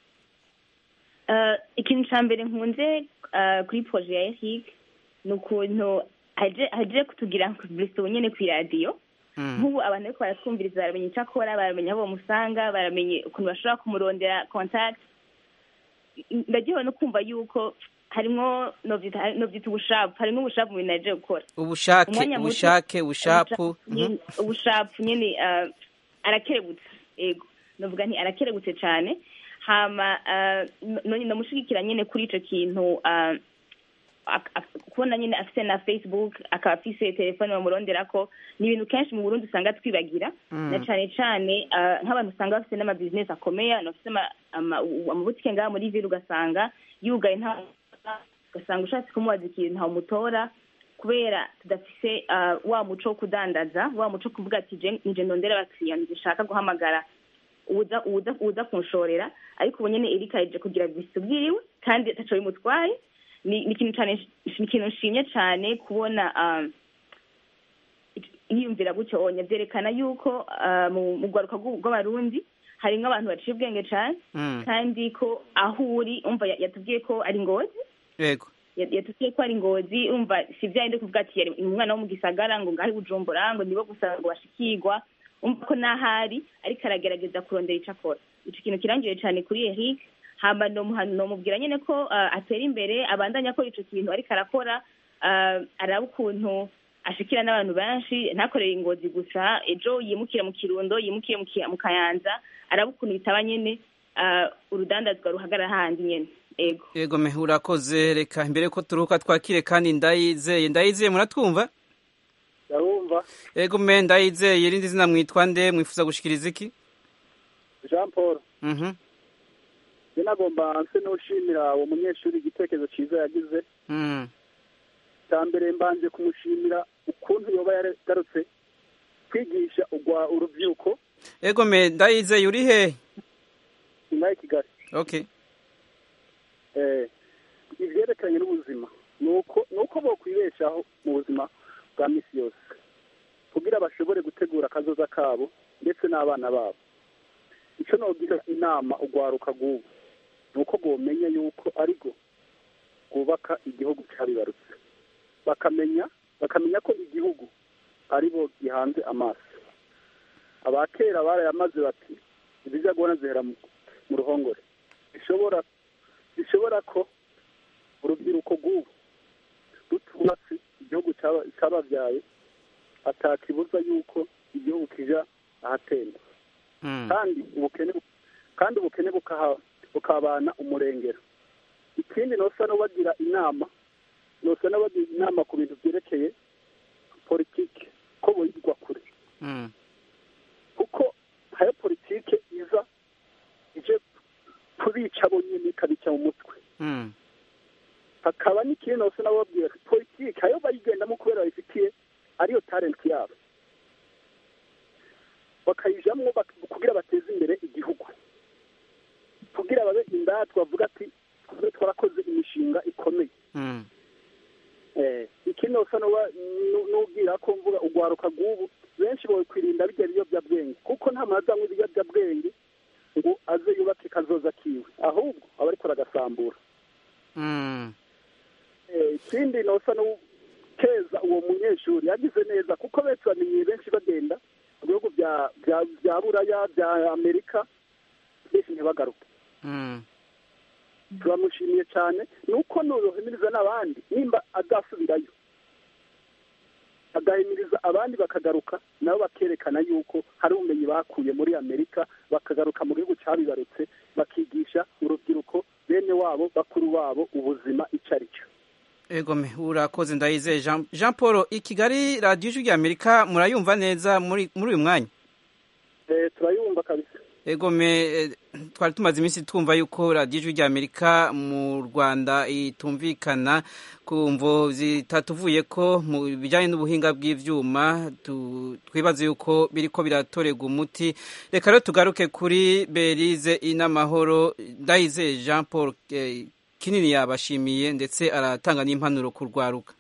Eh, ikintu cya mbere nkunze eh, kuri proje ya eric ni ukuntu aje aje kutugira publicité nyine ku iradiyo Mm. nk'ubu abantu ariko baratwumviriza baramenya icyo akora baramenya aho bamusanga baramenya ukuntu bashobora kumurondera contact N- ndagiwe no kumva yuko harimo novyita novyita ubushapu harimo ubushapu mu bintu aje gukora ubushake Umwanya muto- ubushake ubushapu nyene- ubushapu nyine eh, arakerebutse ego novuga nti arakerebutse cyane hama eh, no- no- ndamushigikira nyine kuri ico kintu eh, ak- ak- kubona nyine afise na facebook akaba afise telefone bamuronderako ni ibintu kenshi mu burundi usanga twibagira Mm. na cane cane eh, nk'abantu usanga bafise n'amabizinesi akomeye abantu bafise ama- ama- amabutike ngaha muri ville ugasanga yugaye nta ugasanga ushatse kumubaza ikintu ntawumutora kubera tudafise uh, wa muco wo kudandaza wa muco wo kuvuga ati je nje ndondera abakiriya ntishaka guhamagara uza uza uza kunshorera ariko ubu nyene erika yaje kugira bisi bwiriwe kandi ataco bimutwaye ni ni ikintu cane ni ikintu nshimye cane kubona um, yiyumvira gutyo onya vyerekana yuko uh, mu mu rwaruka rw'u- rw'abarundi harimwo abantu baciye ubwenge cane Mm. kandi ko aho uri umva ya- yatubwiye ko ari ngozi Ego Ya- yatubwiye ko ari ngozi umva si vya ndi kuvuga ati yari umwana wo mu gisagara ngo ngahe bujumbura ngo nibo gusa ngo bashikirwa umva ko n'ahari ariko aragerageza kurondera ico akora ico kintu kirangiye cyane kuri Eric hama nomuha- nomubwira nyene ko uh, atera imbere abandanya akora ico kintu ariko arakora uh, araba ukuntu ashikira n'abantu benshi ntakorere ingozi gusa ejo yimukire mu kirundo yimukire mu Ki- mu kayanza araba ukuntu bitaba nyene uh, urudandazwa ruhagarara handi nyene ego yego me urakoze reka mbere ko turuhuka twakire kandi ndayizeye ndayizeye muratwumva ndabumva yego me ndayizeye irindi zina mwitwa nde mwifuza gushikiriza iki jean paul mhm njye nagomba nse n'ushimira uwo munyeshuri igitekerezo cyiza yagize mhm cya mbere mbanje kumushimira ukuntu yoba yaragarutse kwigisha ugwa urubyiruko yego me ndayizeye uri he nyuma ya kigali okay eh, ivyerekeranye n'ubuzima nuko nuko bokwibeshaho mu buzima bwa misi yose kugira bashobore gutegura akazoza kabo ndetse n'abana babo ico nogira inama ugwaruka rw'ubu nuko bwomenya yuko ariko bwubaka igihugu cabibarutse bakamenya bakamenya ko igihugu ari bo gihanze amaso abakera barayamaze bati ibija gona zihera mu mu ruhongore bishobora bishobora ko urubyiruko rw'ubu rutubatse igihugu cyaba- cyababyaye atakibuza yuko igihugu kija ahatemba mhm kandi ubukene bu- kandi ubukene bukaha- bukabana umurengero ikindi nosa n'ubagira inama nosa n'ubagira inama ku bintu byerekeye politiki ko boyigwa kure mhm kuko hayo politike iza ije kubica bonyine ikabica mu mutwe mhm hakaba n'ikindi nose nababwira politike ayo bayigendamo kubera bayifitiye ariyo talent yabo bakayijamwo bak- kugira bateze imbere igihugu kugira babe indatwa bavuga ati twe twarakoze imishinga ikomeye mhm eh ikindi nose nuba- nu- nubwira ko mvuga ugwaruka rw'ubu benshi bokwirinda bijya biyobyabwenge kuko nta muntu azanywa ibiyobyabwenge ngo aze yubake kazoza kiwe ahubwo aba ariko aragasambura mhm Eh, ikindi nosa n'ukeza uwo munyeshuri yagize neza kuko benshi bamenyeye benshi bagenda mu bihugu bya bya bya buraya bya amerika benshi ntibagaruke mhm turamushimiye cyane nuko nurohimiriza n'abandi nimba azasubirayo agahimiriza abandi bakagaruka nabo bakerekana yuko hari ubumenyi bakuye muri amerika bakagaruka mu gihugu cyabibarutse bakigisha urubyiruko bene wabo bakuru babo ubuzima icyo ari cyo Ego me urakoze ndayizeye Jean, Jean Paul i Kigali radio ijwi rya Amerika murayumva neza muri muri uyu mwanya Eh, turayumva kabisa Ego me eh, twari tumaze iminsi twumva yuko radio ijwi rya Amerika mu Rwanda itumvikana ku mvo zitatuvuye ko mu bijyanye n'ubuhinga bw'ivyuma tu- twibaze yuko biriko biratorerwa umuti reka rero tugaruke kuri Berize inamahoro ndayizeye Jean Paul eh, kinini yabashimiye ndetse aratanga n'impanuro ku rwaruka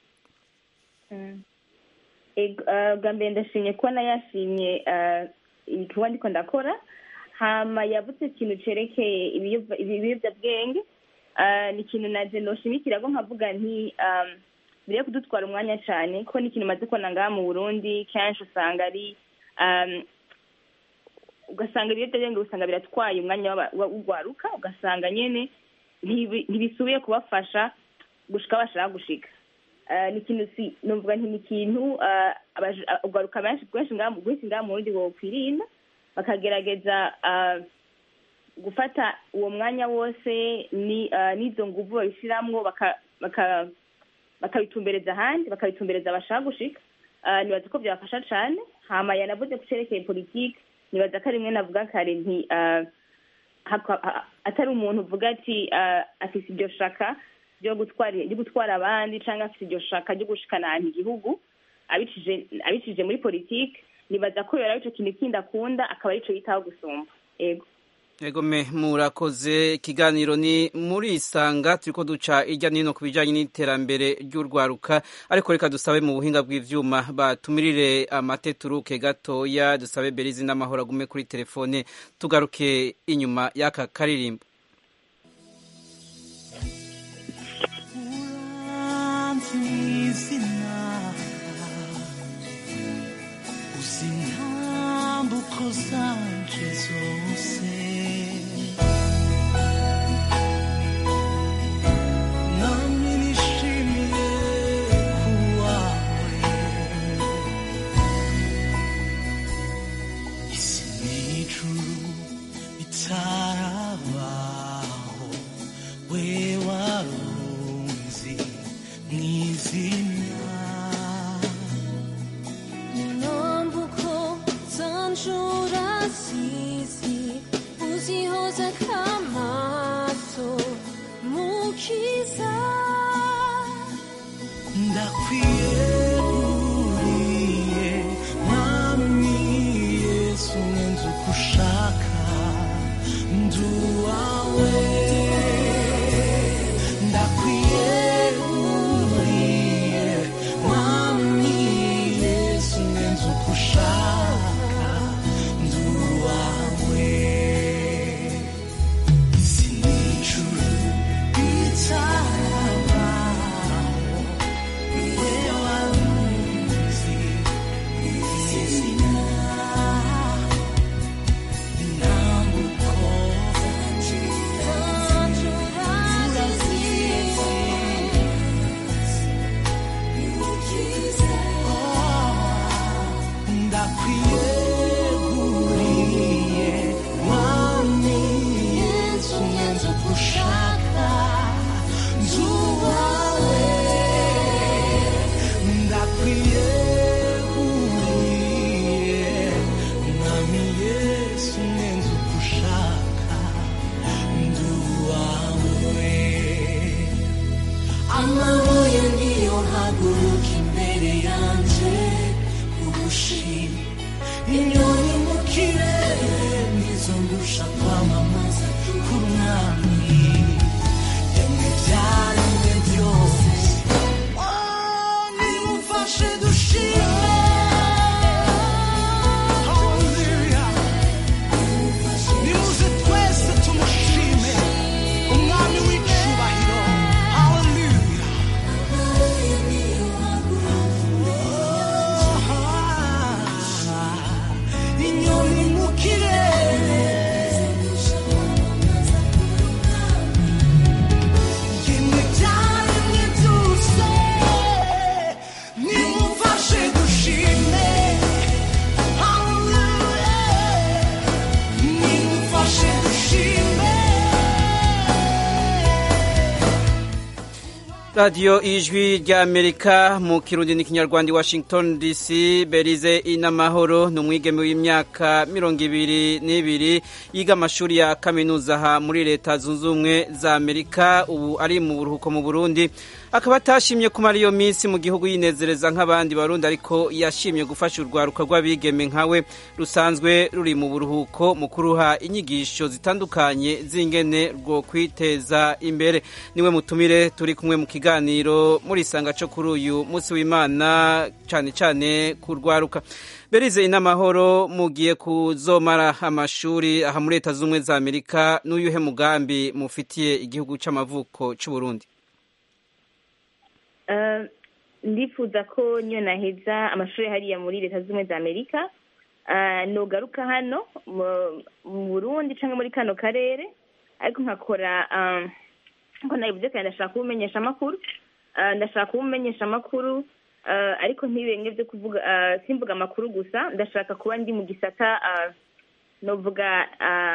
Ego, eh, bwa mbere ndashimye kuba nayashimye eh, igikorwa ndiko ndakora hama yavuze ikintu cerekeye ibiyobya- ibiyobyabwenge eh, ni ikintu naje noshimikira ko nkavuga nti um, biriye kudutwara umwanya cane ko ni ikintu maze kubona ngaha mu burundi kenshi usanga ari um, ugasanga ibiyobyabwenge usanga biratwaye umwanya w'aba- wa- w'ugwaruka ugasanga nyene ntibi- ntibisubiye kubafasha gushika aho bashaka gushika Eh, ni ikintu si numvuga nti ni ikintu eh, abaje- ah, ugwaruka benshi bwinshi ngaha mu- bwinshi ngaha mu burundi bokwirinda bakagerageza eh, gufata uwo mwanya wose ni eh, n'izo nguvu babishiramwo baka- baka- bakabitumbereza ahandi bakabitumbereza abashaka gushika Eh, nibaza ko byabafasha cane hama yanavuze ku cerekeye politike nibaza ko ari rimwe navuga kare nti eh, haka- ha- atari umuntu uvuga ati eh, afise iryo shaka ryo gutwara ryo gutwara abandi cyangwa afite iryo shaka ryo gushikana ahantu igihugu abicije abicije muri politike nibaza ko yora ico kintu kindi akunda akaba arico yitaho gusumba ego Ego me murakoze ikiganiro ni muri isanga turiko duca irya nino ku bijanye n'iterambere ry'urwaruka ariko reka dusabe mu buhinga bw'ivyuma batumirire amate turuke gatoya dusabe Berizi n'amahoro agume kuri telefone tugaruke inyuma y'aka karirimbo izina uzi intambuko zanje zose radiyo ijwi ry'amerika mu kirundi n'ikinyarwanda i washington dc berize inamahoro ni umwigeme w'imyaka mirongo ibiri n'ibiri yiga amashuri ya kaminuza aha muri leta zunze ubumwe za amerika ubu ari mu buruhuko mu burundi akaba atashimye kumara iyo minsi mu gihugu yinezereza nk'abandi barundi ariko yashimye gufasha urwaruka rw'abigeme nkawe rusanzwe ruri mu buruhuko mu kuruha inyigisho zitandukanye z'ingene rwo kwiteza imbere niwe mutumire turi kumwe mu kiganiro muri isanga cyo kuri uyu munsi w'imana cyane cyane ku rwaruka berize inamahoro mugiye kuzomara amashuri aha muri leta z'ubumwe za amerika n'uyuhe mugambi mufitiye igihugu cy'amavuko cy'u Burundi ndifuza ko niyo naheza amashuri hariya muri leta z'ubumwe za amerika nugaruka hano mu burundi cyangwa muri kano karere ariko nkakora nkuko nabivuze kandi ndashaka kuba umenyesha amakuru ndashaka kuba umenyesha amakuru ariko ntibenge byo kuvuga simvuga amakuru gusa ndashaka kuba ndi mu gisata novuga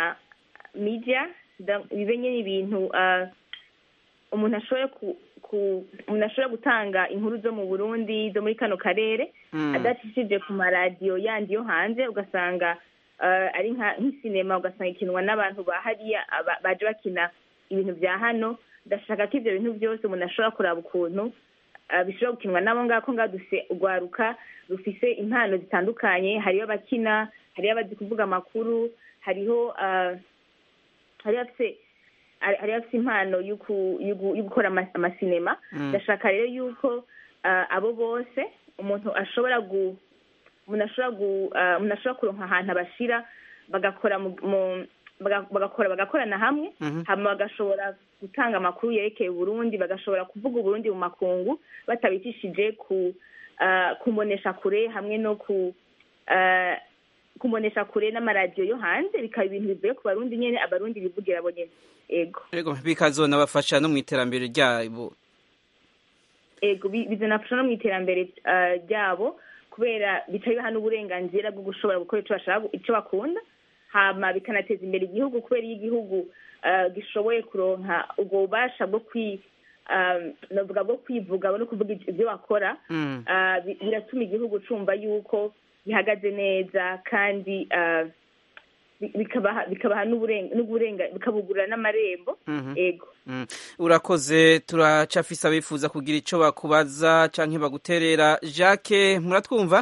media bibe nyine ibintu umuntu ashoboye umuntu ashobora gutanga inkuru zo mu burundi zo muri kano karere adacishije ku maradiyo yandi yo hanze ugasanga ari nk'isinema ugasanga ikinwa n'abantu bahariya baje bakina ibintu bya hano ndashaka ko ibyo bintu byose umuntu ashobora kuraba ukuntu bishobora gukinwa n'abo ngako ngaho dufite urwaruka rufise impano zitandukanye hariho abakina hariho abazi kuvuga amakuru hariho hariho abafite hari afite impano yo gukora amasinema ndashaka rero yuko abo bose umuntu ashobora umuntu ashobora kuronka ahantu abashyira bagakora bagakora bagakorana hamwe hanyuma bagashobora gutanga amakuru yerekeye uburundi bagashobora kuvuga uburundi mu makungu batabicishije kumonesha kure hamwe no ku kumonesha kure n'amaradiyo yo hanze bikaba ibintu bivuye ku barundi nyine abarundi bivugira bo nyine ego ego bikazonabafasha no mu iterambere ryabo ego bizanafasha no mu iterambere ryabo kubera bica biha n'uburenganzira bwo gushobora gukora icyo bakunda hama bikanateza imbere igihugu kubera iyo igihugu gishoboye kuronka ubwo bubasha bwo kwi navuga bwo kwivuga no kuvuga ibyo bakora biratuma igihugu cumva yuko gihagaze neza kandi bikabaha n'uburenga bikabugurura n'amarembo ego urakoze turacafise abifuza kugira icyo bakubaza cyangwa baguterera jacques muratwumva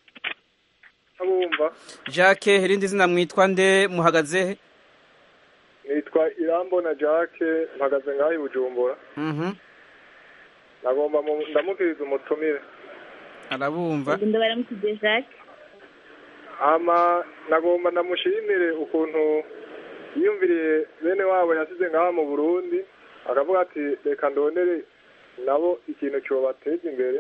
abumva jacques irindi zina mwitwa nde muhagaze nitwa irambona jacques mpagaze ngaho i bujumbura nagomba ndamukiriza umutumire arabumva ndabaramukije jacques ama nagomba ndamushimire ukuntu yiyumviriye bene wabo yasize ngaha mu burundi akavuga ati reka ndonere nabo ikintu cyobateza imbere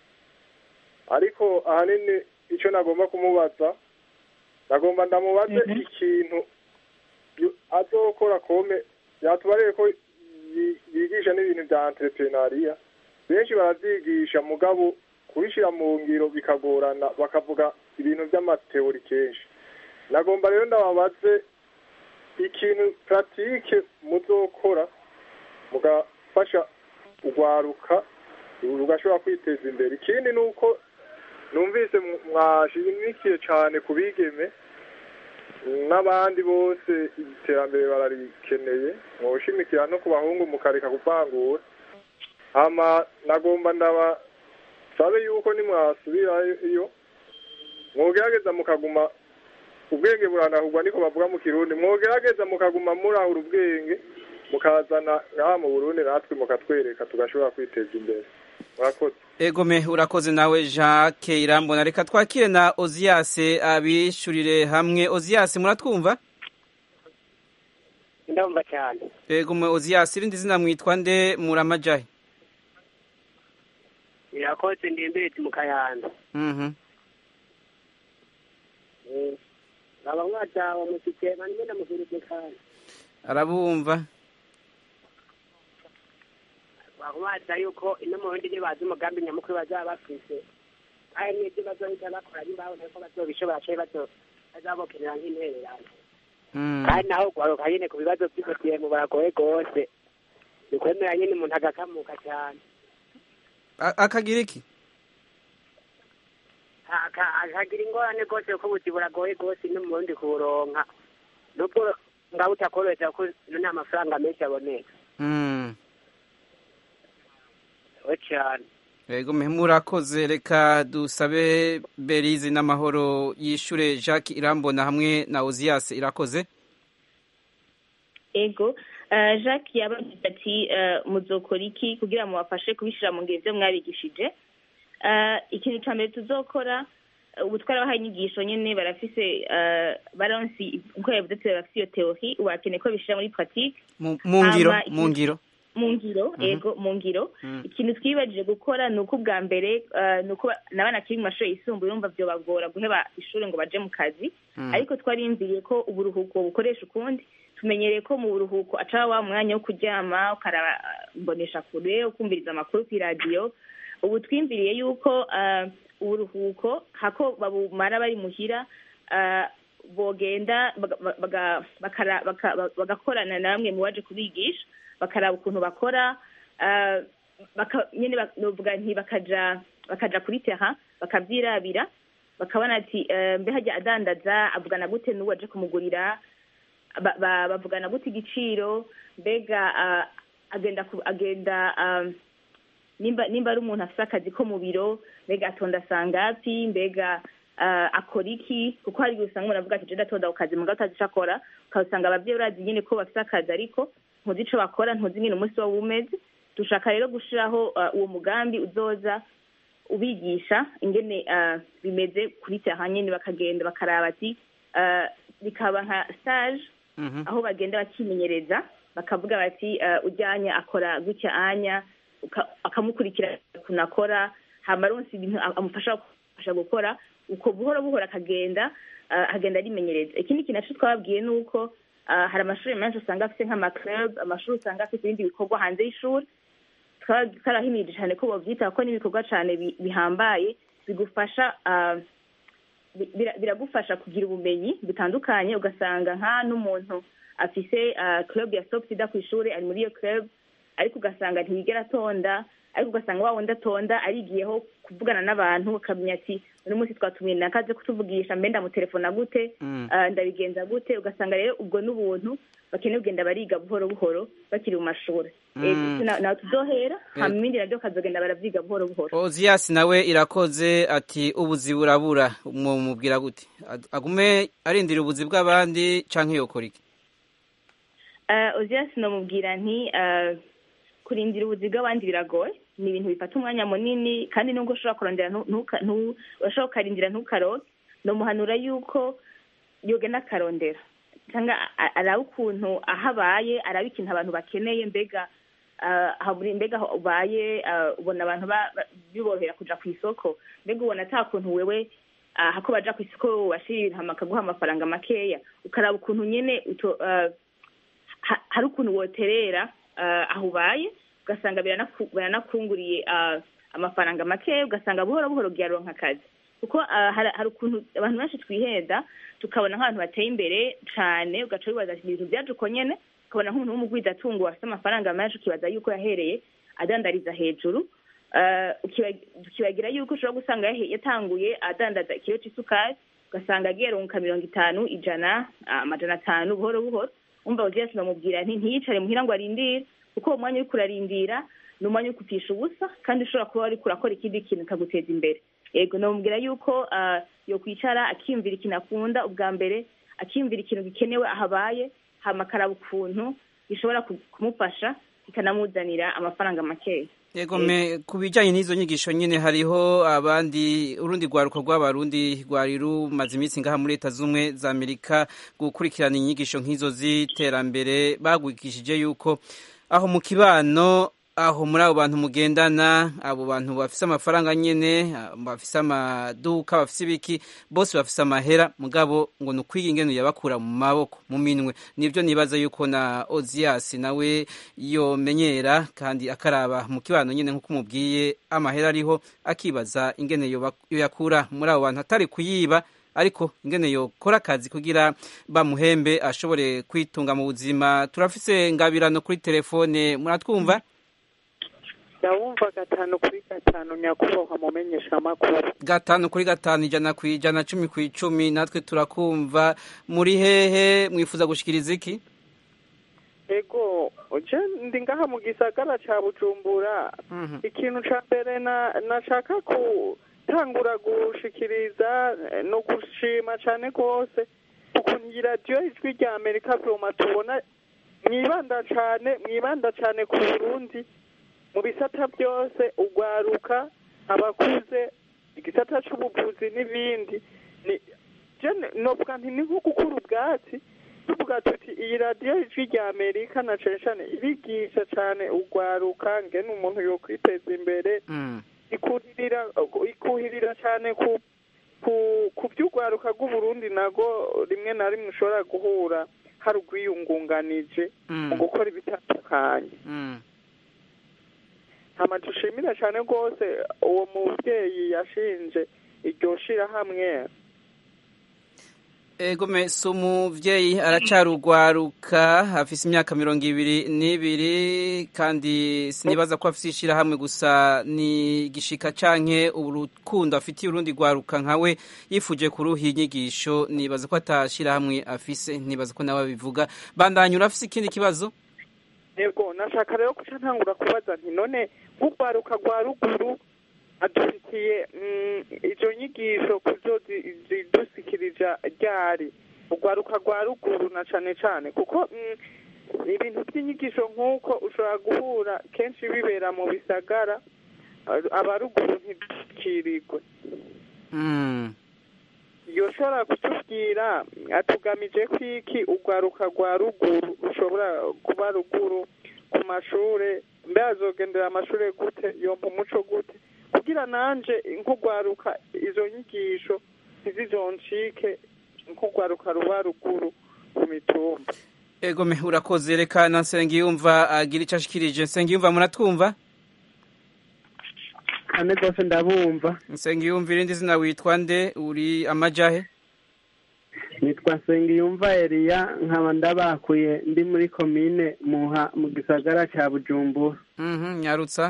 ariko ahanini icyo nagomba kumubaza nagomba ndamubaze ikintu azokora kome yatubareye ko yigisha n'ibintu bya entrepreneuria benshi baravyigisha mugabo kubishyira mu ngiro bikagorana bakavuga ibintu by'amateori kenshi nagomba rero ndababaze ikintu puratike muzokora mugafasha urwaruka rugashobora kwiteza imbere ikindi ni uko numvise mwashimikiye cyane ku bigeme n'abandi bose iterambere bararikeneye mwoshimikira no ku bahungu mukareka kuvangura hama nagomba ndaba sabe yuko nimwasubirayo mwogerageza mukaguma ubwenge buranahurwa niko bavuga mu kirundi mwogerageza mukaguma murahura ubwenge mukazana ngaha mu burundi natwe mukatwereka tugashobora kwiteza imbere murakoze egome urakoze nawe jacques irambona reka twakire na oziyase abishyurire hamwe oziyase muratwumva ndumva cyane egome oziyase irindi zina mwitwa nde muramajahe irakoze ndembere mu kayanda baba mwatawe musike manime ndamuhurije kandi arabumva bakubaza yuko ino mu bindi bazi umugambi nyamukuru bazaba bafise kandi n'ibyo bazohita bakora nimbaho nako bazobishobora canke bazabokenera nk'intererano kandi naho ugwaruka nyene ku bibazo vy'ubutiyemu baragoye gose ni kwemera nyene umuntu agakamuka cane A- akagira iki aka- akagira ingorane rwose kuko ubuzi buragoye rwose no mu burundi kuburonka nubwo ngabo utakorohereza kuko nta mafaranga menshi aboneka Mm. we cyane Ego mwe murakoze reka dusabe Berizi n'amahoro yishure Jacques Irambona hamwe na Ozias irakoze ego eh, jacques yabagize ati eh, muzokora iki kugira mubafashe kubishyira mu ngiro ibyo mwabigishije Eh, ikintu cya mbere tuzokora eh, ubu twarabahaye inyigisho nyine barafise eh, baronsi uko yavuze ati barafise iyo teori ubu bakeneye ko bishyira muri pratique mu mu ngiro Hama mu iki- ngiro mu ngiro Mhm. ego mu ngiro Mm. ikintu twibajije gukora ni uko ubwa mbere eh, ni uko n'abana bakiri mu mashuri yisumbuye urumva byobagora guheba ishuri ngo baje mu kazi Mm. ariko twarimviriye ko uburuhuko bukoresha ukundi tumenyereye ko mu buruhuko aca wa mwanya wo kuryama ukaraba eh, mbonesha kure ukumviriza amakuru ku iradiyo ubu twimviriye yuko eh, uburuhuko hako babumara bari muhira eh, bogenda baga- baga- bakara- baka- bagakorana na bamwe mu baje kubigisha bakaraba ukuntu bakora eh, baka- nyine bak- novuga nti bakaja bakaja kuri terrain bakavyirabira bakabona ati eh, mbe hajya adandaza avugana gute n'uwo aje kumugurira ba- ba- bavugana gute igiciro mbega ah, agenda ku- agenda ah, nimba nimba ari umuntu afite akazi ko mu biro mbega atonda sangapi mbega ah, akora iki kuko hari igihe usanga umuntu avuga ati je ndatonda ku kazi mugabo utazi ico akora ukasanga abavyeyi urazi nyine ko bafite akazi ariko ntuzi ico bakora ntuzi nyine umunsi waba umeze dushaka rero gushiraho ah, uwo mugambi uzoza ubigisha ingene ah, bimeze kuri terrain nyene bakagenda bakaraba ati ah, bikaba nka stage aho bagenda bakimenyereza bakavuga bati eh, ujyanya akora gutya anya uka- akamukurikira ukuntu akora hama aronse ibintu a- amufasha amufasha gukora uko buhoro buhoro akagenda eh, agenda arimenyereza ikindi kintu naco twababwiye ni uko eh, hari amashuri menshi usanga afite nk'amaclub amashuri usanga afite ibindi bikorwa hanze y'ishuri twara- twarahimirije cyane ko bovyita kuko n'ibikorwa cyane bi- bihambaye bigufasha ah, bi- bira- biragufasha kugira ubumenyi butandukanye ugasanga nka n'umuntu afise ah, club ya stop sida ku ishuri ari muri iyo club ariko ugasanga ntiyigera atonda ariko ugasanga wa wundi atonda arigiyeho kuvugana n'abantu akamenya ati uno munsi twatumiye nakaze kutuvugisha mbe ndamutelefona gute Mm. ah, ndabigenza gute ugasanga rero ubwo n'ubuntu bakeneye kugenda bariga buhoro buhoro bakiri mu mashuri Mm. Eh, na- nawe tuzohera Eh. hama ibindi navyo bakazogenda baravyiga buhoro buhoro Ozias nawe irakoze ati ubuzi burabura mumubwira gute Ad- agume arindira ubuzi bw'abandi canke yokora iki uh, ozias nomubwira nti uh, kurindira ubuzi bw'abandi biragoye ni ibintu bifata umwanya munini kandi nubwo ushobora kurondera ntu- ntuka- ntu- urashobora ukarindira ntukaronke nomuhanura yuko yogenda akarondera cyangwa a- araba ukuntu aho abaye araba ikintu abantu bakeneye mbega ah, haburi- mbega aho ubaye ah, ubona abantu ba- ba- biborohera kuja ku isoko mbega ubona ata kuntu wewe ah, hako baja ku isoko washira ibintu hama bakaguha amafaranga makeya ukaraba ukuntu nyene uto- ah, ha- hari ukuntu woterera ah, aho ubaye ugasanga biranaku- biranakunguriye ah, amafaranga make ugasanga buhoro buhoro ugiyaronka akazi kuko ah, hari hari ukuntu abantu benshi twihenda tukabona nk'abantu bateye imbere cane ugaca wibaza ati ibintu byaje uko nyene ukabona nk'umuntu w'umugwizatungo afite amafaranga menshi ukibaza yuko yahereye adandariza hejuru Ah, ukiba- ukibagira yuko ushobora gusanga yahe- yatanguye adandaza ikiro c'isukari ugasanga agiye runka mirongo itanu ijana ah, amajana atanu buhoro buhoro umva ugiye sinamubwira nti ntiyicare muhira ngo arindire kuko uwo mwanya uriko urarindira ni umwanya wo kupfisha ubusa kandi ushobora kuba wariko urakora ikindi kintu kikaguteza imbere yego namubwira yuko ah, yokwicara akiyumvira ikintu akunda ubwa mbere akiyumvira ikintu gikenewe aho abaye hama akaraba ukuntu gishobora ku- kumufasha kikanamuzanira amafaranga makeya Yego me ku bijyanye n'izo nyigisho nyine hariho abandi urundi rwaruko rw'abarundi rwari rumaze iminsi ngaha muri leta z'ubumwe za amerika gukurikirana inyigisho nk'izo z'iterambere bagwikishije yuko aho mu kibano aho muri abo bantu mugendana abo bantu bafise amafaranga nyene ah, bafise amaduka bafise ibiki bose bafise amahera mugabo ngo ni ukwiga ingene yabakura mu maboko mu minwe nivyo nibaza yuko na Ozias nawe yomenyera kandi akaraba mu kibano nyene nkuko umubwiye amahera ariho akibaza ingene yoba- yoyakura muri abo bantu atari kuyiba ariko ingene yokora akazi kugira bamuhembe ashobore kwitunga mu buzima turafise ngabirano kuri telefone muratwumva ndabumva gatanu kuri gatanu nyakubahwa mumenyesha amakuru gatanu kuri gatanu ijana ku ijana cumi ku icumi natwe turakumva muri hehe mwifuza gushikiriza iki ego je ndi ngaha mu gisagara ca bujumbura ikintu ca mbere na nashaka gutangura gushikiriza eh, no gushima cane rwose ukuntu iyi radiyo ijwi rya amerika vyoma tubona mwibanda cane mwibanda cane ku burundi mu bisata byose ugwaruka abakuze igisata c'ubuvuzi n'ibindi ni je novuga nti ni nko gukura ubwatsi tuvuga tuti iyi radiyo ijwi rya amerika na cane cane irigisha cane ugwaruka ngene umuntu yokwiteza imbere ikuhirira ikuhirira cane ku ku ku by'urwaruka rw'uburundi nago rimwe na rimwe ushobora guhura hari urwiyungunganije mu gukora ibitandukanye hama dushimira cane rwose uwo muvyeyi yashinje iryo shirahamwe ego mese umuvyeyi aracarugwaruka afise imyaka mirongo ibiri n'ibiri kandi sinibaza ko afise ishirahamwe gusa ni gishika canke urukundo afitiye urundi rwaruka nkawe yifuje kuruha inyigisho nibaza ko atashirahamwe afise nibaza ko nawe abivuga bandanya urafise ikindi kibazo yego nashaka rero kuca ntangura kubaza nti none nk'urwaruka rwa ruguru adufitiye mm, izo nyigisho kuzo zi- zidusikirija ryari urwaruka rwa ruguru na cane cane kuko mm, ibintu by'inyigisho nk'uko ushobora guhura kenshi bibera mu bisagara a- abaruguru ntidukirirwe yoshobora kutubwira atugamije ko iki urwaruka rwa ruguru rushobora kuba ruguru ku mashure mbe azogendera amashure gute yompa umuco gute kugira nanje nk'urwaruka izo nyigisho ntizizoncike nk'urwaruka ruba ruguru ku mitumba ego me urakoze reka na nsengiyumva agira ico ashikirije nsengiyumva muratwumva ane rwose ndabumva nsengiyumva irindi zina witwa nde uri amajahe nitwa nsengiyumva eliya nkaba ndabakuye ndi muri komine muha mu gisagara ca bujumbura Mhm, nyarutsa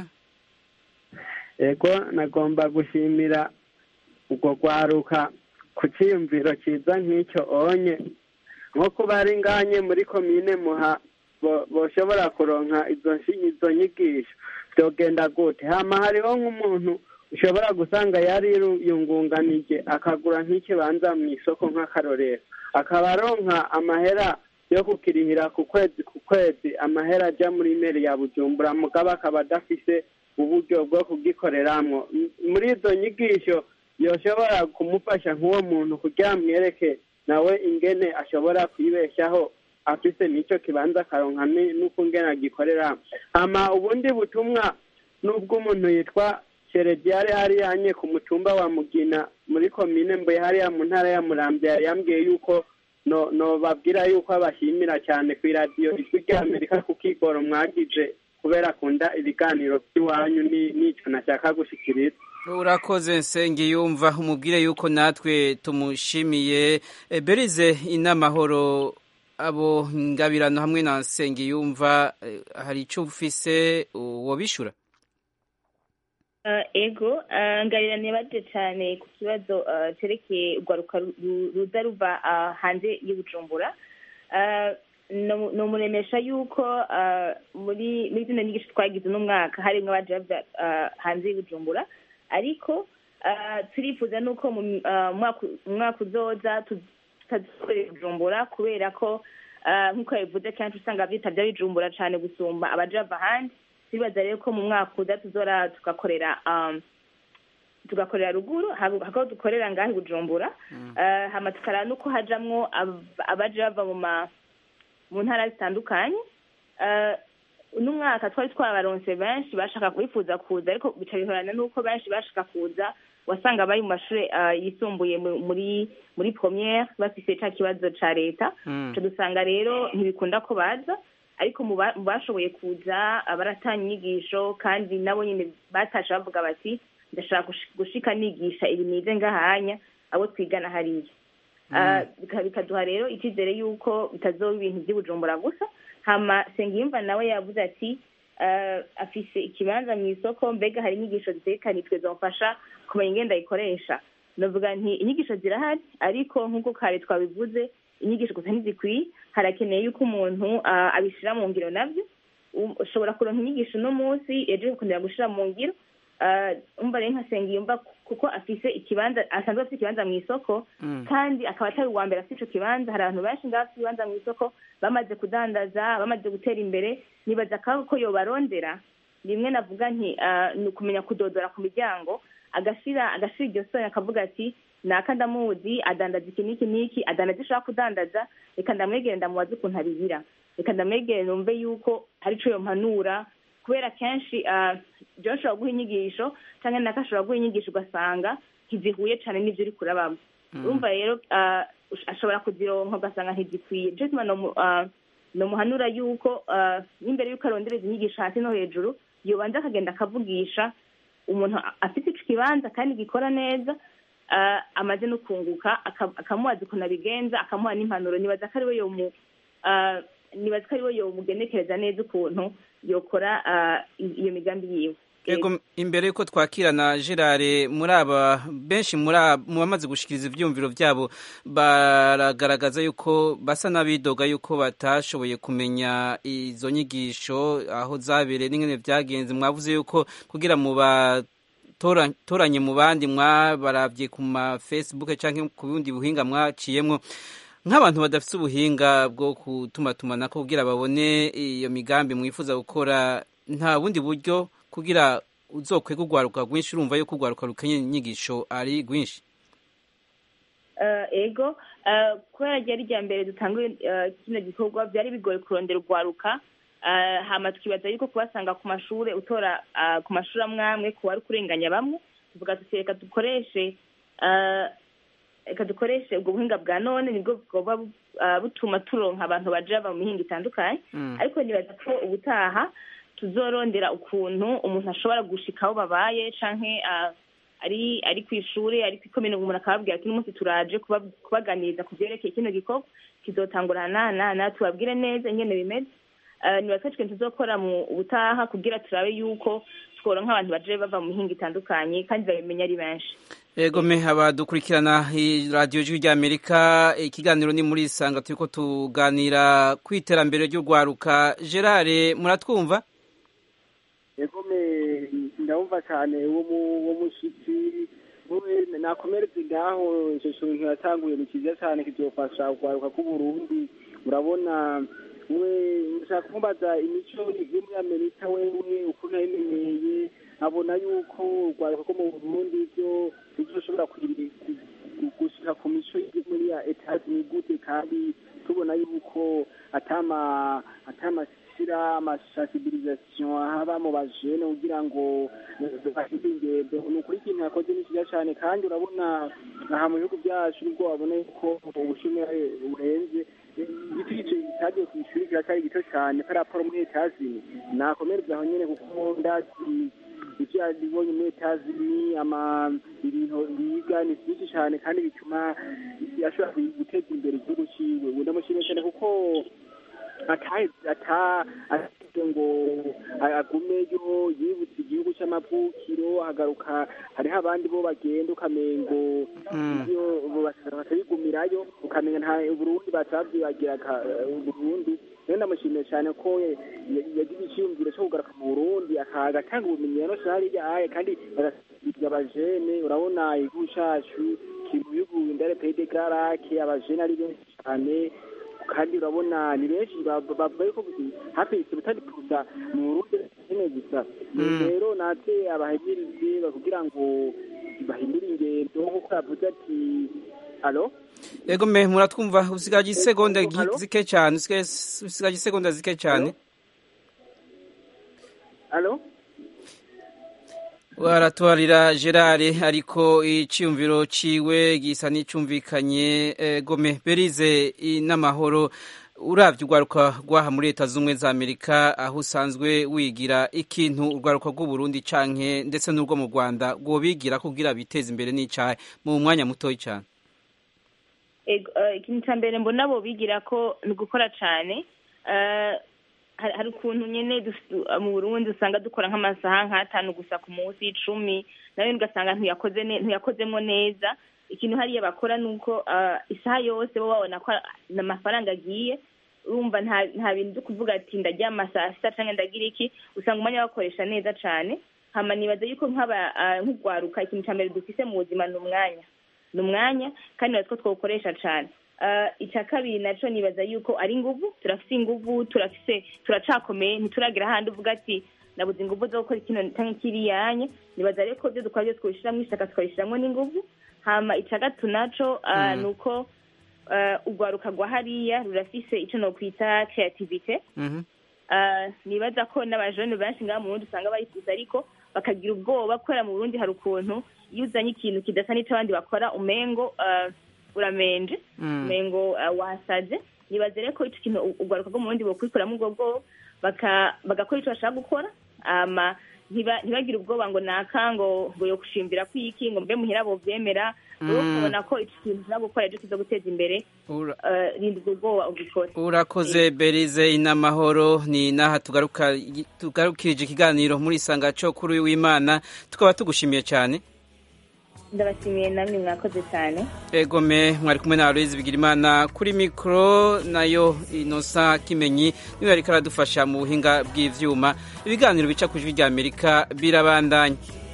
ego nagomba gushimira urwo rwaruka ku ciyumviro ciza nk'icyo onye nko kuba ari nganye muri komine muha bo- boshobora kuronka izo nshi- izo nyigisho vyogenda gute hama hariho nk'umuntu ushobora gusanga yari yungunganije akagura nk'ikibanza mu isoko nk'akarorero akaba aronka amahera yo kukirihira ku kwezi ku kwezi amahera aja muri meri ya bujumbura mugabo akaba adafise uburyo bwo kugikoreramwo M- muri izo nyigisho yoshobora kumufasha nk'uwo muntu kugira amwereke nawe ingene ashobora kwibeshaho afise n'ico kibanza akaronka ni- n'ukungene agikoreramo hama ubundi butumwa n'ubwo umuntu yitwa Sherediare hariya nye ku mutumba wa Mugina muri komine Mbuye hariya mu ntara ya Muramvya yari yambwiye yuko no no babwira yuko abashimira cyane ku iradiyo ijwi rya Amerika ku kigoro mwagize kubera akunda ibiganiro by'iwanyu ni- n'ico nashaka gushikiriza urakoze nsengiyumva umubwire yuko natwe tumushimiye E, berize inamahoro abo ngabirano hamwe na nsengiyumva eh, hari ico ufise wobishura Uh, ego uh, ngarira nibaje cyane ku kibazo uh, cerekeye urwaruka ru- ru- ruza ruva uh, hanze y'ubujumbura uh, no- nomuremesha yuko uh, muri muri zino nyigisho twagize uno mwaka harimwo abaje bava uh, hanze y'ubujumbura ariko uh, turifuza nuko mu uh, mwaka- umwaka uzoza tu- tutazikorera bujumbura kubera ko uh, nk'uko yabivuze kenshi usanga vyitavya bijumbura cane gusumba abaje bava ahandi turibaza rero ko mu mwaka uza tuzora tugakorera um, tugakorera ruguru hako hako dukorera ngahe bujumbura uh, hama tukaraba nuko hajamwo ab- abaje bava mu ma mu ntara zitandukanye uh, uno mwaka twari twabaronse benshi bashaka kwifuza kuza ariko bica bihorana nuko benshi bashaka kuza wasanga bari mu mashure uh, yisumbuye mu- muri muri premiere bafise ca kibazo ca leta Mm. Ico dusanga rero ntibikunda ko baza ariko mu ba- mu bashoboye kuza baratanga inyigisho kandi nabo nyine batashe bavuga bati ndashaka gushi- gushika nigisha ibi nize ngahanya abo twigana hariya Ah, bika- bikaduha rero icyizere yuko bitazoba ibintu by'ubujumbura gusa hama sengiyumva nawe yavuze ati eh, afise ikibanza mu isoko mbega hari inyigisho zitegekanijwe zomufasha kumenya ingenda ayikoresha ndavuga nti inyigisho zirahari ariko nk'uko kare twabivuze inyigisho gusa ntizikwiye harakeneye yuko umuntu ah, abishira mu ngiro nabyo Um, ushobora kuronka inyigisho uno munsi ejo ukongera gushira mu ngiro Ah, umva rero nkasenga yumva kuko afise ikibanza asanzwe afite ikibanza mu isoko kandi akaba atari uwa mbere afite ico kibanza hari abantu benshi ngaho afite ibibanza mu isoko bamaze kudandaza bamaze gutera imbere nibaza ko ko yobarondera rimwe navuga nti ah, ni ukumenya kudodora ku miryango agashira agashira iryo soni akavuga ati naka ndamuzi adandaza iki n'iki n'iki adandaza ishaka kudandaza reka ndamwegere ndamubaze ukuntu abigira reka ndamwegere numve yuko hari ico yompanura kubera kenshi ah, jewe ashobora guha inyigisho canke naka ashobora guha inyigisho ugasanga ntizihuye cane n'ivyo uri kurabamo urumva rero ah, ush- ashobora kuzironka ugasanga ntizikwiye nico gituma nomu- ah, nomuhanura yuko ah, n'imbere yuko arondereza inyigisho hasi no hejuru yobanza akagenda akavugisha umuntu a- afite ico kibanza kandi gikora neza ah, amaze no kunguka aka- akamubaza ukuntu abigenza akamuha n'impanuro nibaza ko ariwe yomu ah, nibaza ko ariwe yomugenekereza neza ukuntu yokora ah, i- iyo migambi yiwe Ego imbere yuko twakira na Gerard muri aba benshi muri aba- mu bamaze gushikiriza ivyumviro vyabo baragaragaza yuko basa n'abidoga yuko batashoboye kumenya izo nyigisho aho zabereye n'ingene vyagenze mwavuze yuko kugira mu ba tora- toranye mu bandi mwabaravye ku ma Facebook canke ku bundi buhinga mwaciyemwo nk'abantu badafite ubuhinga bwo kutumatumanako kugira babone iyo migambi mwifuza gukora nta bundi buryo kugira uzokwega urwaruka rwinshi urumva yuko urwaruka rukenye inyigisho ari rwinshi Eh, ego eh, kubera ryari rya mbere dutanguye eh, kino gikorwa byari bigoye kurondera urwaruka Eh, hama tukibaza yuko kubasanga ku mashure utora ah, ku mashuri amwe amwe ku wari kurenganya bamwe tuvuga tuti reka dukoreshe eh, reka dukoreshe ubwo buhinga bwa none nibwo bwoba bu- ah, butuma turonka abantu baja bava mu mihinga itandukanye ariko nibaza ko ubutaha tuzorondera ukuntu umuntu ashobora gushika aho babaye canke ah, ari ari ku ishuri ari kwikomene umuntu akababwira ati n'umunsi turaje kuba- kubaganiriza ku vyerekeye kino gikorwa kizotangurana na na tubabwire neza ingene bimeze Eh, nibaza ko ikintu tuzokora mu butaha kugira turabe yuko tworonka abantu baje bava mu mihinga itandukanye kandi babimenya ari benshi Ego me abadukurikirana radiyo jwi ry'Amerika ikiganiro ni muri isanga turiko tuganira ku iterambere ry'urwaruka Gerard muratwumva ego me ndabumva cyane uwo mu- uwo mushitsi we nakomeretse ngaho ico kintu yatanguye ni cyiza cyane kizofasha urwaruka rw'uburundi urabona we nshaka kumubaza imico yo muri amerika wewe ukuntu yayimenyeye abona yuko urwaruka rwo mu burundi byo bizoshobora kwiri- ku- gushika ku mico yo muri ya etaje ni gute kandi tubona yuko atama atamashyira amashasibirizasiyo haba mu bajene kugira ngo bafite ingendo ni ukuri ikintu yakoze ni cyiza cyane kandi urabona aha mu bihugu byacu nibwo wabona yuko ubushomeri burenze igiti gice cyagiye ku ishuri kiracyari gito cyane paraporo muri etazini nakomereza aho nyine kuko ndazi ibyo yabibonye muri etazini ama ibintu biga ni byinshi cyane kandi bituma ashobora guteza imbere igihugu ciwe ubu ndamushimiye cyane kuko ata ata ateze ngo agumeyo yibutse igihugu cy'amavukiro agaruka hariho abandi bo bagenda ukamengo iyo batabigumirayo ukamenya nta Burundi batabyibagiraga Burundi rero ndamushimiye cyane ko yagize icyiyumviro cyo kugaruka mu Burundi agatanga ubumenyi yanose hariya aye kandi agasiga abajene urabona igihugu cacu kiri mu bihugu indare pays de garake abajene ari benshi cyane kandi urabona ni benshi bavuga ko hafi ibitari kuza mu Burundi nyene gusa rero natwe abahimirize kugira ngo bahindure ingendo nk'uko yavuze ati alo Ego me muratwumva usigaje isegonda zike cyane usigaje isegonda zike cyane alo waratwarira Gerard ariko iciyumviro ciwe gisa n'icumvikanye gome berize n'amahoro uravye urwaruka rwaha muri leta z'ubumwe za amerika aho usanzwe wigira ikintu urwaruka rw'uburundi canke ndetse n'urwo mu rwanda rwobigira kugira biteze imbere n'icahe mu mwanya mutoyi cane ikintu cya mbere mbona bo bigira ko ni ugukora cyane hari hari ukuntu nyene dus- mu burundi usanga dukora nk'amasaha nk'atanu gusa ku munsi icumi nawe ugasanga ntuyakoze ne- ntuyakozemo neza ikintu hariya bakora ni uko ah, isaha yose bo babona ko ni amafaranga agiye urumva nta nta bintu byo kuvuga ati ndaryama saa sita canke ndagira iki usanga umwanya bakoresha neza cane hama nibaza yuko nk'aba ah, nk'ugwaruka ikintu ca mbere dufise mu buzima ni umwanya ni umwanya kandi nibaza ko twawukoresha cane Ah, icya kabiri naco nibaza yuko ari inguvu turafise inguvu turafise turacakomeye ntituragira ahandi uvuga ati nabuze inguvu zo gukora kino canke kiriyanye nibaza rero ko ivyo dukora byose twabishiramwo ishaka tukabishiramwo n'inguvu hama ica gatatu naco ah, Mm. ni uko ah, urwaruka rwa hariya rurafise ico nokwita creativite Mhm. Ah, nibaza ko n'abajene benshi ngaha mu Burundi usanga bayikuza ariko bakagira ubwoba kubera mu Burundi hari ukuntu iyo uzanye ikintu kidasa n'ico abandi bakora umengo ah, uramenje Mm. umengo ah, wasaze nibaze rero ko ico kintu u- urwaruka rwo mu Burundi bokwikuramwo ubwo bwoba baka- bagakora ico bashaka gukora ama ntiba- ntibagire ubwoba ngo naka ngo ngo yo kushimbira kwiki ngo mbe muhira bovyemera wowe Mm. ukabona ko ico kintu ushaka gukora ejo kiza guteza imbere Ura- ah, rinda ubwo bwoba ugikore urakoze berize inamahoro ni naha tugaruka tugarukirije ikiganiro muri isanga cyo kuri uyu w'imana tukaba tugushimiye cyane ndabashimiye namwe mwakoze cyane egome mwari kumwe na Aloise Bigirimana kuri mikoro nayo inosa kimenyi niwe ariko aradufasha mu buhinga bw'ivyuma ibiganiro bica ku ijwi rya Amerika birabandanya